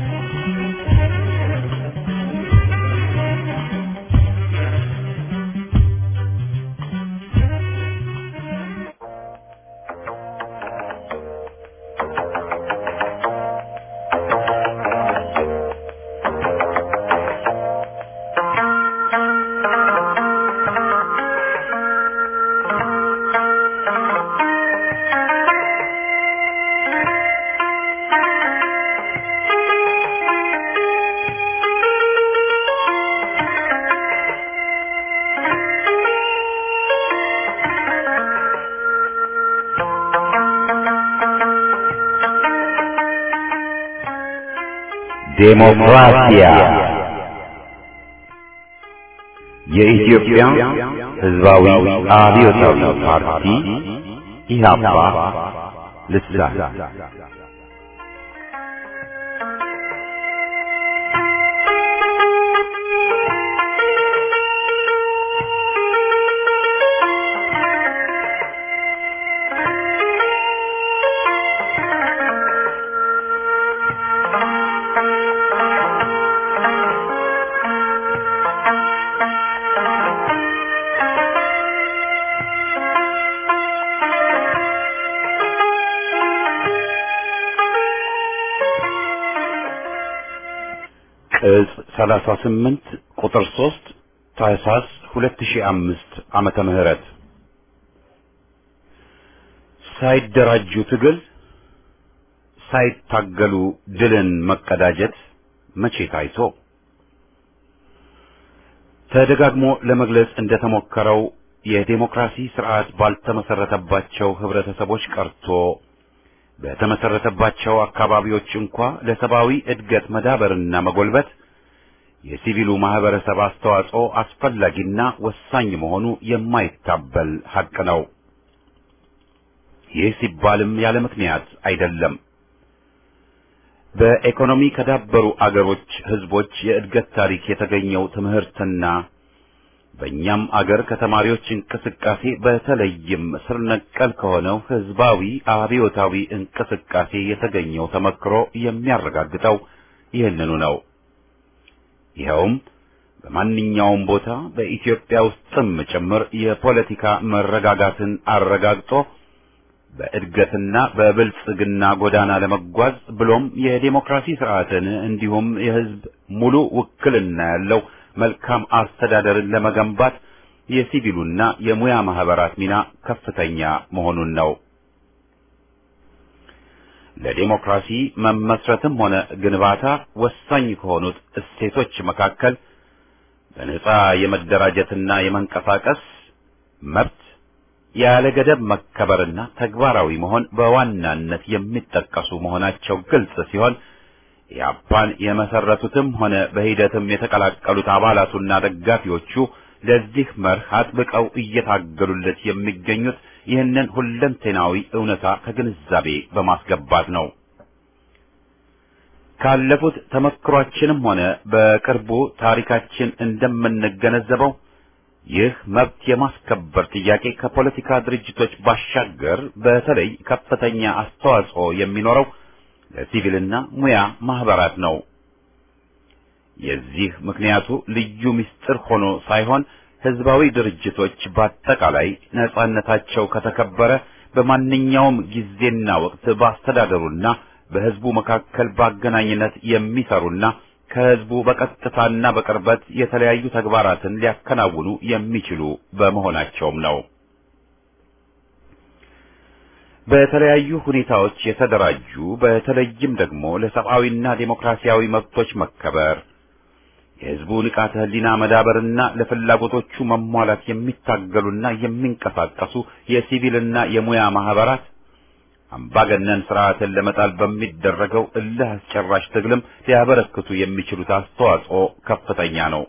ዴሞክራሲያ የኢትዮጵያ ሕዝባዊ አብዮታዊ ፓርቲ ኢህአፓ ልሳን ቅጽ 38 ቁጥር 3 ታህሳስ 2005 ዓመተ ምህረት ሳይደራጁ ትግል ሳይታገሉ ድልን መቀዳጀት መቼ ታይቶ ተደጋግሞ ለመግለጽ እንደተሞከረው የዴሞክራሲ ስርዓት ባልተመሰረተባቸው ህብረተሰቦች ቀርቶ በተመሰረተባቸው አካባቢዎች እንኳ ለሰብአዊ እድገት መዳበርና መጎልበት የሲቪሉ ማህበረሰብ አስተዋጽኦ አስፈላጊና ወሳኝ መሆኑ የማይታበል ሐቅ ነው። ይህ ሲባልም ያለ ምክንያት አይደለም። በኢኮኖሚ ከዳበሩ አገሮች ህዝቦች የእድገት ታሪክ የተገኘው ትምህርትና በእኛም አገር ከተማሪዎች እንቅስቃሴ በተለይም ስር ነቀል ከሆነው ህዝባዊ አብዮታዊ እንቅስቃሴ የተገኘው ተመክሮ የሚያረጋግጠው ይህንኑ ነው። ይኸውም በማንኛውም ቦታ በኢትዮጵያ ውስጥም ጭምር የፖለቲካ መረጋጋትን አረጋግጦ በእድገትና በብልጽግና ጎዳና ለመጓዝ ብሎም የዴሞክራሲ ስርዓትን እንዲሁም የህዝብ ሙሉ ውክልና ያለው መልካም አስተዳደርን ለመገንባት የሲቪሉና የሙያ ማህበራት ሚና ከፍተኛ መሆኑን ነው። ለዴሞክራሲ መመስረትም ሆነ ግንባታ ወሳኝ ከሆኑት እሴቶች መካከል በነጻ የመደራጀትና የመንቀሳቀስ መብት ያለ ገደብ መከበርና ተግባራዊ መሆን በዋናነት የሚጠቀሱ መሆናቸው ግልጽ ሲሆን ኢህአፓን የመሰረቱትም ሆነ በሂደትም የተቀላቀሉት አባላቱና ደጋፊዎቹ ለዚህ መርህ አጥብቀው እየታገሉለት የሚገኙት ይህንን ሁለንተናዊ እውነታ ከግንዛቤ በማስገባት ነው። ካለፉት ተመክሯችንም ሆነ በቅርቡ ታሪካችን እንደምንገነዘበው ይህ መብት የማስከበር ጥያቄ ከፖለቲካ ድርጅቶች ባሻገር በተለይ ከፍተኛ አስተዋጽኦ የሚኖረው ለሲቪልና ሙያ ማህበራት ነው። የዚህ ምክንያቱ ልዩ ምስጢር ሆኖ ሳይሆን ህዝባዊ ድርጅቶች በአጠቃላይ ነጻነታቸው ከተከበረ በማንኛውም ጊዜና ወቅት በአስተዳደሩና በህዝቡ መካከል በአገናኝነት የሚሰሩና ከህዝቡ በቀጥታና በቅርበት የተለያዩ ተግባራትን ሊያከናውኑ የሚችሉ በመሆናቸውም ነው። በተለያዩ ሁኔታዎች የተደራጁ በተለይም ደግሞ ለሰብአዊና ዴሞክራሲያዊ መብቶች መከበር የህዝቡ ንቃተ ህሊና መዳበርና ለፍላጎቶቹ መሟላት የሚታገሉና የሚንቀሳቀሱ የሲቪልና የሙያ ማህበራት አምባገነን ስርዓትን ለመጣል በሚደረገው እልህ አስጨራሽ ትግልም ሊያበረክቱ የሚችሉት አስተዋጽኦ ከፍተኛ ነው።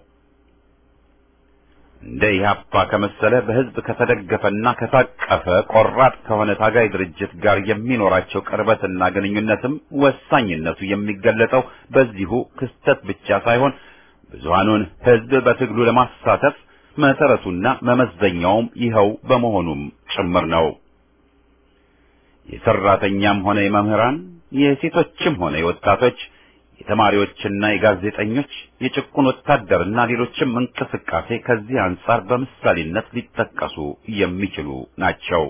እንደ ኢህአፓ ከመሰለ በህዝብ ከተደገፈና ከታቀፈ ቆራጥ ከሆነ ታጋይ ድርጅት ጋር የሚኖራቸው ቅርበትና ግንኙነትም ወሳኝነቱ የሚገለጠው በዚሁ ክስተት ብቻ ሳይሆን ብዙሃኑን ህዝብ በትግሉ ለማሳተፍ መሰረቱና መመዘኛውም ይኸው በመሆኑም ጭምር ነው። የሰራተኛም ሆነ የመምህራን፣ የሴቶችም ሆነ የወጣቶች፣ የተማሪዎችና የጋዜጠኞች፣ የጭቁን ወታደርና ሌሎችም እንቅስቃሴ ከዚህ አንጻር በምሳሌነት ሊጠቀሱ የሚችሉ ናቸው።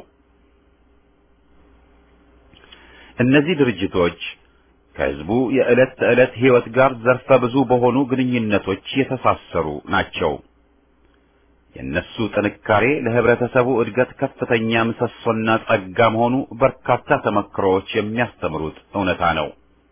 እነዚህ ድርጅቶች ከህዝቡ የዕለት ተዕለት ህይወት ጋር ዘርፈ ብዙ በሆኑ ግንኙነቶች የተሳሰሩ ናቸው። የእነሱ ጥንካሬ ለህብረተሰቡ እድገት ከፍተኛ ምሰሶና ጸጋ መሆኑ በርካታ ተመክሮዎች የሚያስተምሩት እውነታ ነው።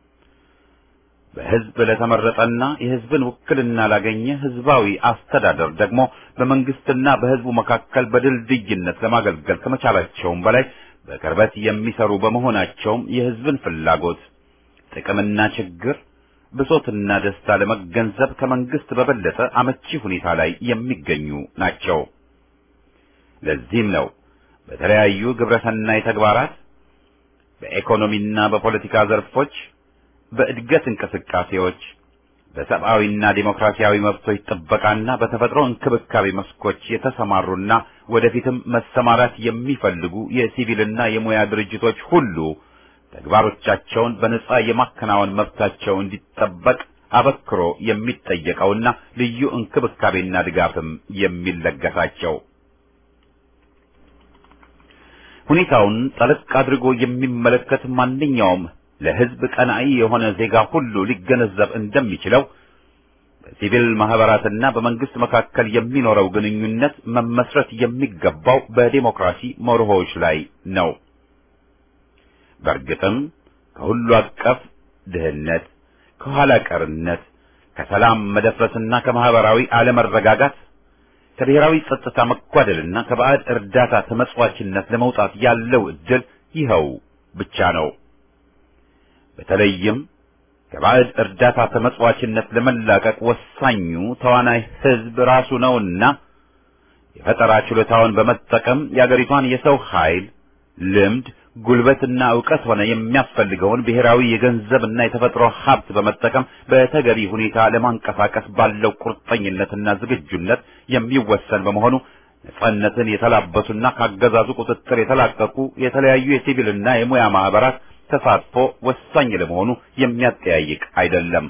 በህዝብ ለተመረጠና የህዝብን ውክልና ላገኘ ህዝባዊ አስተዳደር ደግሞ በመንግስትና በህዝቡ መካከል በድልድይነት ለማገልገል ከመቻላቸውም በላይ በቅርበት የሚሰሩ በመሆናቸውም የህዝብን ፍላጎት ጥቅምና ችግር ብሶትና ደስታ ለመገንዘብ ከመንግስት በበለጠ አመቺ ሁኔታ ላይ የሚገኙ ናቸው። ለዚህም ነው በተለያዩ ግብረሰናይ ተግባራት በኢኮኖሚና በፖለቲካ ዘርፎች፣ በእድገት እንቅስቃሴዎች፣ በሰብአዊና ዴሞክራሲያዊ መብቶች ጥበቃና በተፈጥሮ እንክብካቤ መስኮች የተሰማሩና ወደፊትም መሰማራት የሚፈልጉ የሲቪልና የሙያ ድርጅቶች ሁሉ ተግባሮቻቸውን በነጻ የማከናወን መብታቸው እንዲጠበቅ አበክሮ የሚጠየቀውና ልዩ እንክብካቤና ድጋፍም የሚለገሳቸው ሁኔታውን ጠለቅ አድርጎ የሚመለከት ማንኛውም ለሕዝብ ቀናኢ የሆነ ዜጋ ሁሉ ሊገነዘብ እንደሚችለው በሲቪል ማህበራትና በመንግስት መካከል የሚኖረው ግንኙነት መመስረት የሚገባው በዴሞክራሲ መርሆዎች ላይ ነው። በእርግጥም ከሁሉ አቀፍ ድህነት፣ ከኋላ ቀርነት፣ ከሰላም መደፍረስና ከማህበራዊ አለመረጋጋት ከብሔራዊ ጸጥታ መጓደልና ከባዕድ እርዳታ ተመጽዋችነት ለመውጣት ያለው ዕድል ይኸው ብቻ ነው። በተለይም ከባዕድ እርዳታ ተመጽዋችነት ለመላቀቅ ወሳኙ ተዋናይ ሕዝብ ራሱ ነውና የፈጠራ ችሎታውን በመጠቀም የአገሪቷን የሰው ኃይል፣ ልምድ፣ ጉልበትና ዕውቀት ሆነ የሚያስፈልገውን ብሔራዊ የገንዘብና የተፈጥሮ ሀብት በመጠቀም በተገቢ ሁኔታ ለማንቀሳቀስ ባለው ቁርጠኝነትና ዝግጁነት የሚወሰን በመሆኑ ነጻነትን የተላበሱና ካገዛዙ ቁጥጥር የተላቀቁ የተለያዩ የሲቪልና የሙያ ማህበራት ተሳትፎ ወሳኝ ለመሆኑ የሚያጠያይቅ አይደለም።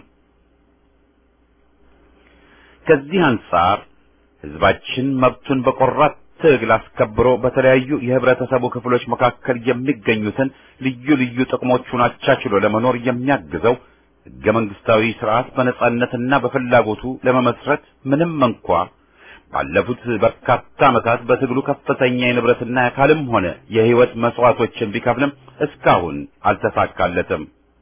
ከዚህ አንጻር ህዝባችን መብቱን በቆራጥ ትግል አስከብሮ በተለያዩ የህብረተሰቡ ክፍሎች መካከል የሚገኙትን ልዩ ልዩ ጥቅሞቹን አቻችሎ ለመኖር የሚያግዘው ህገ መንግስታዊ ስርዓት በነጻነትና በፍላጎቱ ለመመስረት ምንም እንኳ ባለፉት በርካታ ዓመታት በትግሉ ከፍተኛ የንብረትና የአካልም ሆነ የህይወት መስዋዕቶችን ቢከፍልም እስካሁን አልተሳካለትም።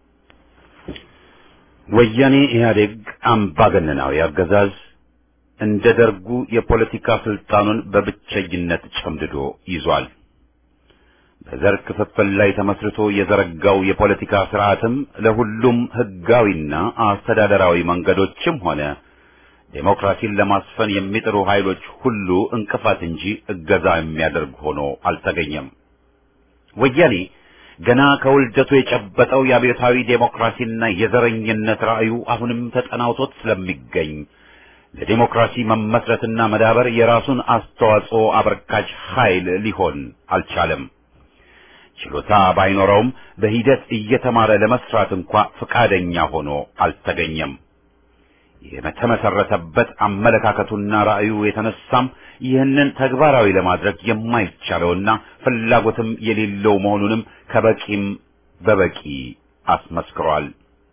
ወያኔ ኢህአዴግ አምባገነናዊ አገዛዝ እንደ ደርጉ የፖለቲካ ስልጣኑን በብቸኝነት ጨምድዶ ይዟል። በዘር ክፍፍል ላይ ተመስርቶ የዘረጋው የፖለቲካ ስርዓትም ለሁሉም ህጋዊና አስተዳደራዊ መንገዶችም ሆነ ዴሞክራሲን ለማስፈን የሚጥሩ ኃይሎች ሁሉ እንቅፋት እንጂ እገዛ የሚያደርግ ሆኖ አልተገኘም። ወያኔ ገና ከውልደቱ የጨበጠው የአብዮታዊ ዴሞክራሲና የዘረኝነት ራዕዩ አሁንም ተጠናውቶት ስለሚገኝ ለዴሞክራሲ መመስረትና መዳበር የራሱን አስተዋጽኦ አበርካች ኃይል ሊሆን አልቻለም። ችሎታ ባይኖረውም በሂደት እየተማረ ለመስራት እንኳ ፈቃደኛ ሆኖ አልተገኘም። የተመሰረተበት አመለካከቱና ራዕዩ የተነሳም ይህንን ተግባራዊ ለማድረግ የማይቻለውና ፍላጎትም የሌለው መሆኑንም ከበቂም በበቂ አስመስክሯል።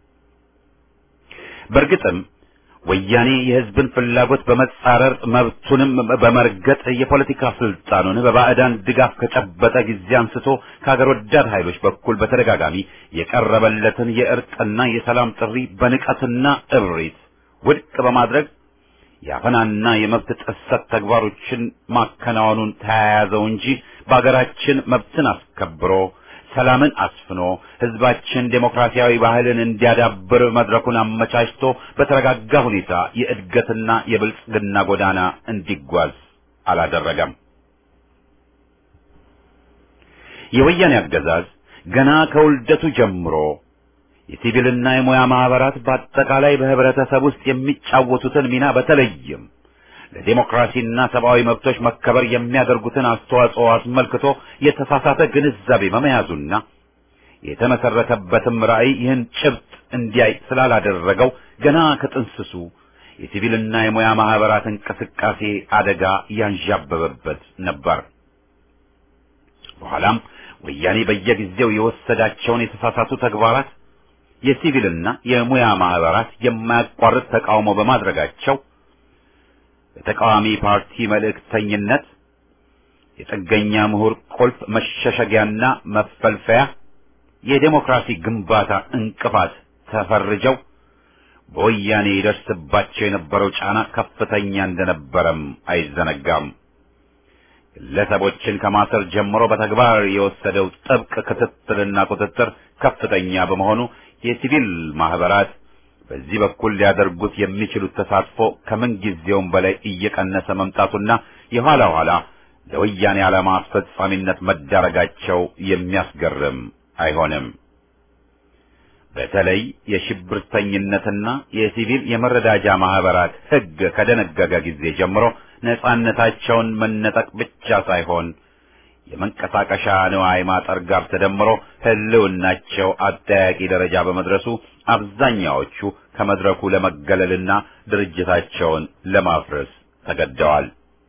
በእርግጥም ወያኔ የሕዝብን ፍላጎት በመጻረር መብቱንም በመርገጥ የፖለቲካ ስልጣኑን በባዕዳን ድጋፍ ከጨበጠ ጊዜ አንስቶ ከሀገር ወዳድ ኃይሎች በኩል በተደጋጋሚ የቀረበለትን የእርቅና የሰላም ጥሪ በንቀትና እብሪት ውድቅ በማድረግ የአፈናና የመብት ጥሰት ተግባሮችን ማከናወኑን ተያያዘው እንጂ በአገራችን መብትን አስከብሮ ሰላምን አስፍኖ ህዝባችን ዴሞክራሲያዊ ባህልን እንዲያዳብር መድረኩን አመቻችቶ በተረጋጋ ሁኔታ የእድገትና የብልጽግና ጎዳና እንዲጓዝ አላደረገም። የወያኔ አገዛዝ ገና ከውልደቱ ጀምሮ የሲቪልና የሙያ ማህበራት በአጠቃላይ በህብረተሰብ ውስጥ የሚጫወቱትን ሚና በተለይም ለዲሞክራሲና ሰብአዊ መብቶች መከበር የሚያደርጉትን አስተዋጽኦ አስመልክቶ የተሳሳተ ግንዛቤ በመያዙና የተመሰረተበትም ራዕይ ይህን ጭብጥ እንዲያይ ስላላደረገው ገና ከጥንስሱ የሲቪልና የሙያ ማህበራት እንቅስቃሴ አደጋ ያንዣበበበት ነበር። በኋላም ወያኔ በየጊዜው የወሰዳቸውን የተሳሳቱ ተግባራት የሲቪልና የሙያ ማህበራት የማያቋርጥ ተቃውሞ በማድረጋቸው በተቃዋሚ ፓርቲ መልእክተኝነት የጥገኛ ምሁር ቁልፍ መሸሸጊያና መፈልፈያ የዴሞክራሲ ግንባታ እንቅፋት ተፈርጀው በወያኔ ይደርስባቸው የነበረው ጫና ከፍተኛ እንደነበረም አይዘነጋም። ግለሰቦችን ከማሰር ጀምሮ በተግባር የወሰደው ጥብቅ ክትትልና ቁጥጥር ከፍተኛ በመሆኑ የሲቪል ማህበራት በዚህ በኩል ሊያደርጉት የሚችሉት ተሳትፎ ከምን ጊዜውም በላይ እየቀነሰ መምጣቱና የኋላ ኋላ ለወያኔ ዓላማ አስፈጻሚነት መዳረጋቸው የሚያስገርም አይሆንም። በተለይ የሽብርተኝነትና የሲቪል የመረዳጃ ማህበራት ሕግ ከደነገገ ጊዜ ጀምሮ ነጻነታቸውን መነጠቅ ብቻ ሳይሆን የመንቀሳቀሻ ንዋይ ማጠር ጋር ተደምሮ ህልውናቸው አጠያቂ ደረጃ በመድረሱ አብዛኛዎቹ ከመድረኩ ለመገለልና ድርጅታቸውን ለማፍረስ ተገደዋል።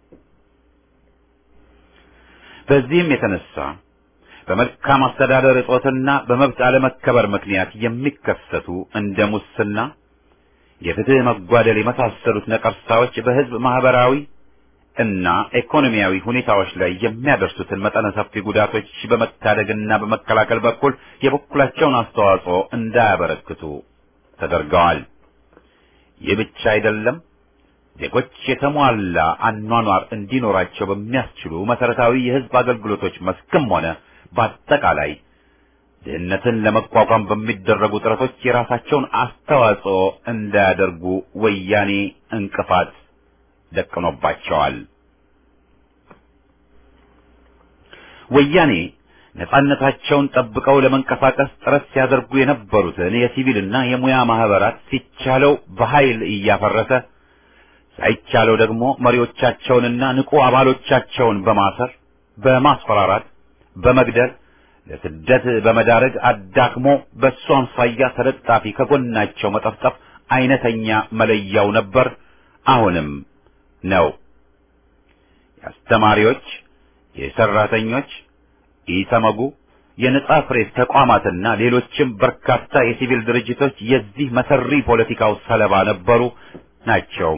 በዚህም የተነሳ በመልካም አስተዳደር እጦትና በመብት አለመከበር ምክንያት የሚከሰቱ እንደ ሙስና፣ የፍትህ መጓደል የመሳሰሉት ነቀርሳዎች በህዝብ ማህበራዊ እና ኢኮኖሚያዊ ሁኔታዎች ላይ የሚያደርሱትን መጠነ ሰፊ ጉዳቶች በመታደግና በመከላከል በኩል የበኩላቸውን አስተዋጽኦ እንዳያበረክቱ ተደርገዋል። ይህ ብቻ አይደለም። ዜጎች የተሟላ አኗኗር እንዲኖራቸው በሚያስችሉ መሰረታዊ የህዝብ አገልግሎቶች መስክም ሆነ በአጠቃላይ ድህነትን ለመቋቋም በሚደረጉ ጥረቶች የራሳቸውን አስተዋጽኦ እንዳያደርጉ ወያኔ እንቅፋት ደቅኖባቸዋል። ወያኔ ነጻነታቸውን ጠብቀው ለመንቀሳቀስ ጥረት ሲያደርጉ የነበሩትን የሲቪልና የሙያ ማህበራት ሲቻለው በኃይል እያፈረሰ ሳይቻለው ደግሞ መሪዎቻቸውንና ንቁ አባሎቻቸውን በማሰር በማስፈራራት በመግደል ለስደት በመዳረግ አዳክሞ በእሱ አምሳያ ተለጣፊ ከጎናቸው መጠፍጠፍ አይነተኛ መለያው ነበር፣ አሁንም ነው። የአስተማሪዎች፣ የሰራተኞች፣ ኢሰመጉ፣ የነጻ ፕሬስ ተቋማትና ሌሎችም በርካታ የሲቪል ድርጅቶች የዚህ መሰሪ ፖለቲካው ሰለባ ነበሩ ናቸው።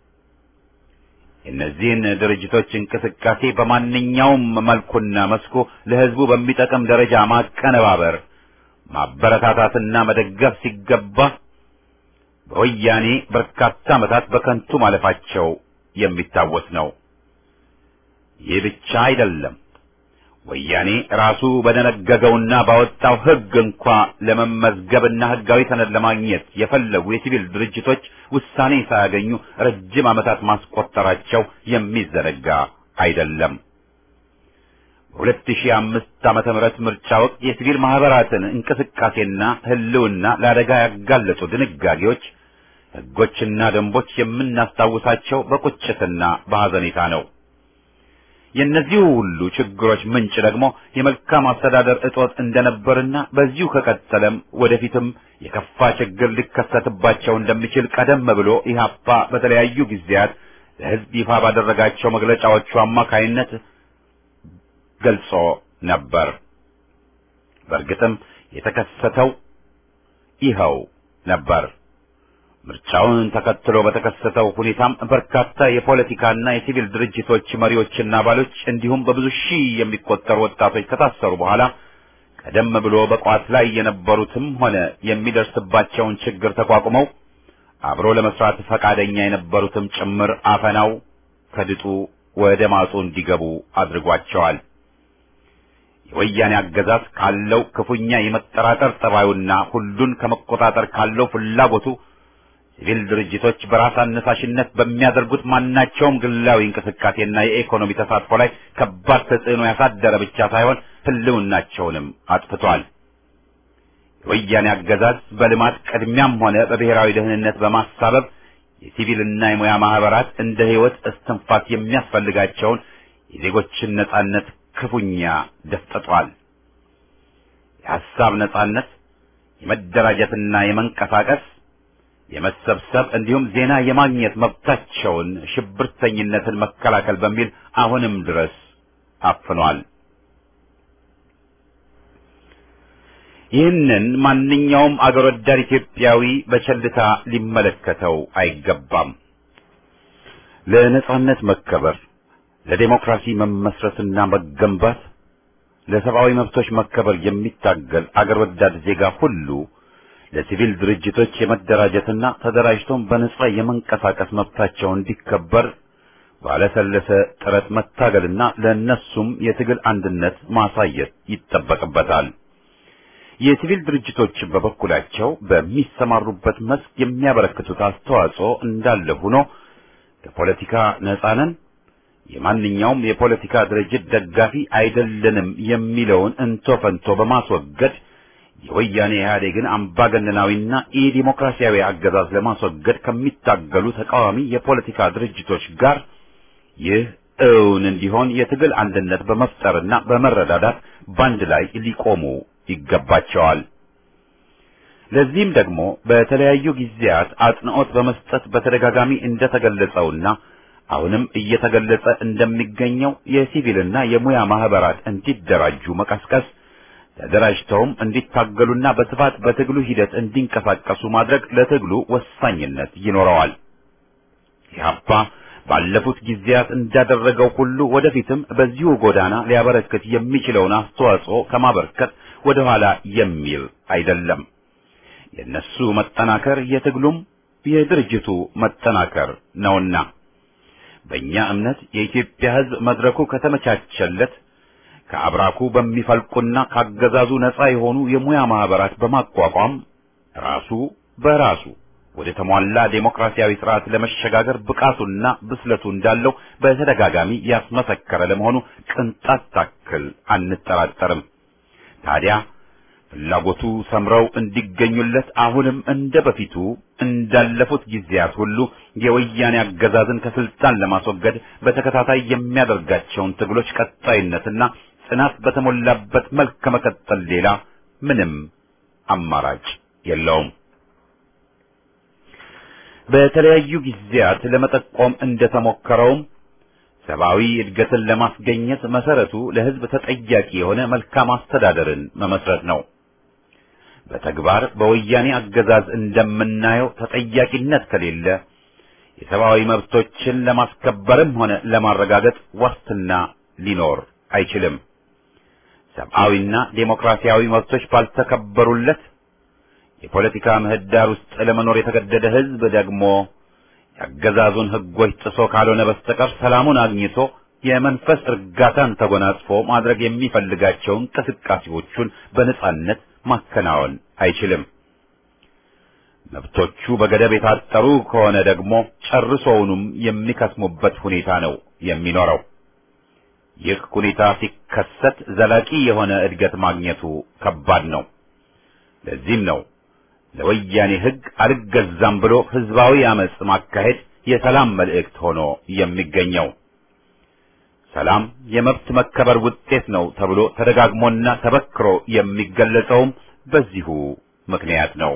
የእነዚህን ድርጅቶች እንቅስቃሴ በማንኛውም መልኩና መስኩ ለሕዝቡ በሚጠቅም ደረጃ ማቀነባበር፣ ማበረታታትና መደገፍ ሲገባ በወያኔ በርካታ ዓመታት በከንቱ ማለፋቸው የሚታወስ ነው። ይህ ብቻ አይደለም። ወያኔ ራሱ በደነገገውና ባወጣው ሕግ እንኳ ለመመዝገብና ሕጋዊ ሰነድ ለማግኘት የፈለጉ የሲቪል ድርጅቶች ውሳኔ ሳያገኙ ረጅም ዓመታት ማስቆጠራቸው የሚዘነጋ አይደለም። በሁለት ሺህ አምስት ዓመተ ምህረት ምርጫ ወቅት የሲቪል ማህበራትን እንቅስቃሴና ህልውና ለአደጋ ያጋለጡ ድንጋጌዎች፣ ሕጎችና ደንቦች የምናስታውሳቸው በቁጭትና በሐዘኔታ ነው። የእነዚህ ሁሉ ችግሮች ምንጭ ደግሞ የመልካም አስተዳደር እጦት እንደነበርና በዚሁ ከቀጠለም ወደፊትም የከፋ ችግር ሊከሰትባቸው እንደሚችል ቀደም ብሎ ኢህአፓ በተለያዩ ጊዜያት ለሕዝብ ይፋ ባደረጋቸው መግለጫዎቹ አማካይነት ገልጾ ነበር። በእርግጥም የተከሰተው ይኸው ነበር። ምርጫውን ተከትሎ በተከሰተው ሁኔታም በርካታ የፖለቲካና የሲቪል ድርጅቶች መሪዎችና አባሎች እንዲሁም በብዙ ሺህ የሚቆጠሩ ወጣቶች ከታሰሩ በኋላ ቀደም ብሎ በቋት ላይ የነበሩትም ሆነ የሚደርስባቸውን ችግር ተቋቁመው አብሮ ለመስራት ፈቃደኛ የነበሩትም ጭምር አፈናው ከድጡ ወደ ማጡ እንዲገቡ አድርጓቸዋል። የወያኔ አገዛዝ ካለው ክፉኛ የመጠራጠር ጠባዩና ሁሉን ከመቆጣጠር ካለው ፍላጎቱ ሲቪል ድርጅቶች በራስ አነሳሽነት በሚያደርጉት ማናቸውም ግላዊ እንቅስቃሴና የኢኮኖሚ ተሳትፎ ላይ ከባድ ተጽዕኖ ያሳደረ ብቻ ሳይሆን ሕልውናቸውንም አጥፍቷል። የወያኔ አገዛዝ በልማት ቅድሚያም ሆነ በብሔራዊ ደህንነት በማሳበብ የሲቪልና የሙያ ማህበራት እንደ ሕይወት እስትንፋስ የሚያስፈልጋቸውን የዜጎችን ነጻነት ክፉኛ ደፍጥጧል። የሐሳብ ነጻነት፣ የመደራጀትና የመንቀሳቀስ የመሰብሰብ እንዲሁም ዜና የማግኘት መብታቸውን ሽብርተኝነትን መከላከል በሚል አሁንም ድረስ አፍኗል። ይህንን ማንኛውም አገር ወዳድ ኢትዮጵያዊ በቸልታ ሊመለከተው አይገባም። ለነጻነት መከበር፣ ለዴሞክራሲ መመስረትና መገንባት፣ ለሰብአዊ መብቶች መከበር የሚታገል አገር ወዳድ ዜጋ ሁሉ ለሲቪል ድርጅቶች የመደራጀትና ተደራጅቶም በነጻ የመንቀሳቀስ መብታቸው እንዲከበር ባለሰለሰ ጥረት መታገልና ለእነሱም የትግል አንድነት ማሳየት ይጠበቅበታል። የሲቪል ድርጅቶች በበኩላቸው በሚሰማሩበት መስክ የሚያበረክቱት አስተዋጽኦ እንዳለ ሆኖ ከፖለቲካ ነጻ ነን፣ የማንኛውም የፖለቲካ ድርጅት ደጋፊ አይደለንም የሚለውን እንቶ ፈንቶ በማስወገድ የወያኔ ኢህአዴግን አምባገነናዊና ኢዲሞክራሲያዊ አገዛዝ ለማስወገድ ከሚታገሉ ተቃዋሚ የፖለቲካ ድርጅቶች ጋር ይህ እውን እንዲሆን የትግል አንድነት በመፍጠርና በመረዳዳት ባንድ ላይ ሊቆሙ ይገባቸዋል። ለዚህም ደግሞ በተለያዩ ጊዜያት አጽንዖት በመስጠት በተደጋጋሚ እንደተገለጸውና አሁንም እየተገለጸ እንደሚገኘው የሲቪልና የሙያ ማህበራት እንዲደራጁ መቀስቀስ ተደራጅተውም እንዲታገሉና በስፋት በትግሉ ሂደት እንዲንቀሳቀሱ ማድረግ ለትግሉ ወሳኝነት ይኖረዋል። ኢህአፓ ባለፉት ጊዜያት እንዳደረገው ሁሉ ወደፊትም በዚሁ ጎዳና ሊያበረክት የሚችለውን አስተዋጽኦ ከማበርከት ወደ ኋላ የሚል አይደለም። የነሱ መጠናከር የትግሉም የድርጅቱ መጠናከር ነውና በእኛ እምነት የኢትዮጵያ ሕዝብ መድረኩ ከተመቻቸለት ከአብራኩ በሚፈልቁና ካገዛዙ ነፃ የሆኑ የሙያ ማህበራት በማቋቋም ራሱ በራሱ ወደ ተሟላ ዴሞክራሲያዊ ስርዓት ለመሸጋገር ብቃቱና ብስለቱ እንዳለው በተደጋጋሚ ያስመሰከረ ለመሆኑ ቅንጣት ታክል አንጠራጠርም። ታዲያ ፍላጎቱ ሰምረው እንዲገኙለት አሁንም እንደ በፊቱ እንዳለፉት ጊዜያት ሁሉ የወያኔ አገዛዝን ከስልጣን ለማስወገድ በተከታታይ የሚያደርጋቸውን ትግሎች ቀጣይነትና ጽናት በተሞላበት መልክ ከመቀጠል ሌላ ምንም አማራጭ የለውም። በተለያዩ ጊዜያት ለመጠቆም እንደተሞከረውም ሰብአዊ እድገትን ለማስገኘት መሰረቱ ለሕዝብ ተጠያቂ የሆነ መልካም አስተዳደርን መመስረት ነው። በተግባር በወያኔ አገዛዝ እንደምናየው ተጠያቂነት ከሌለ የሰብአዊ መብቶችን ለማስከበርም ሆነ ለማረጋገጥ ዋስትና ሊኖር አይችልም። ሰብአዊና ዴሞክራሲያዊ መብቶች ባልተከበሩለት የፖለቲካ ምህዳር ውስጥ ለመኖር የተገደደ ሕዝብ ደግሞ የአገዛዙን ሕጎች ጥሶ ካልሆነ በስተቀር ሰላሙን አግኝቶ የመንፈስ እርጋታን ተጎናጽፎ ማድረግ የሚፈልጋቸው እንቅስቃሴዎቹን በነጻነት ማከናወን አይችልም። መብቶቹ በገደብ የታጠሩ ከሆነ ደግሞ ጨርሶውንም የሚከስሙበት ሁኔታ ነው የሚኖረው። ይህ ሁኔታ ሲከሰት ዘላቂ የሆነ እድገት ማግኘቱ ከባድ ነው። ለዚህም ነው ለወያኔ ሕግ አልገዛም ብሎ ህዝባዊ አመጽ ማካሄድ የሰላም መልእክት ሆኖ የሚገኘው። ሰላም የመብት መከበር ውጤት ነው ተብሎ ተደጋግሞና ተበክሮ የሚገለጸውም በዚሁ ምክንያት ነው።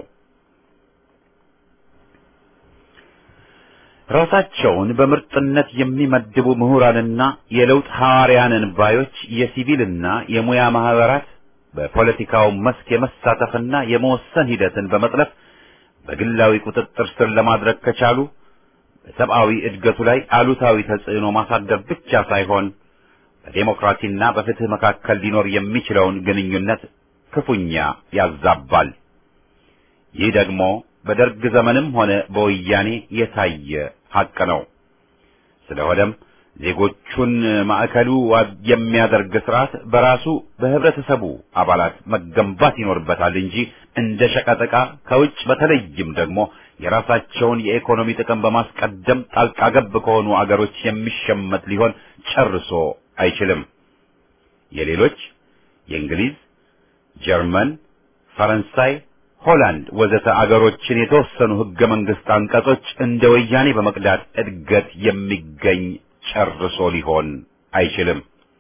ራሳቸውን በምርጥነት የሚመድቡ ምሁራንና የለውጥ ሐዋርያንን ባዮች የሲቪልና የሙያ ማህበራት በፖለቲካው መስክ የመሳተፍና የመወሰን ሂደትን በመጥለፍ በግላዊ ቁጥጥር ስር ለማድረግ ከቻሉ በሰብአዊ እድገቱ ላይ አሉታዊ ተጽዕኖ ማሳደር ብቻ ሳይሆን በዴሞክራሲና በፍትህ መካከል ሊኖር የሚችለውን ግንኙነት ክፉኛ ያዛባል። ይህ ደግሞ በደርግ ዘመንም ሆነ በወያኔ የታየ ሐቅ ነው። ስለሆነም ዜጎቹን ማዕከሉ የሚያደርግ ስርዓት በራሱ በህብረተሰቡ አባላት መገንባት ይኖርበታል እንጂ እንደ ሸቀጠቃ ከውጭ በተለይም ደግሞ የራሳቸውን የኢኮኖሚ ጥቅም በማስቀደም ጣልቃ ገብ ከሆኑ አገሮች የሚሸመት ሊሆን ጨርሶ አይችልም። የሌሎች የእንግሊዝ፣ ጀርመን፣ ፈረንሳይ፣ ሆላንድ ወዘተ አገሮችን የተወሰኑ ህገ መንግስት አንቀጾች እንደ ወያኔ በመቅዳት እድገት የሚገኝ ጨርሶ ሊሆን አይችልም።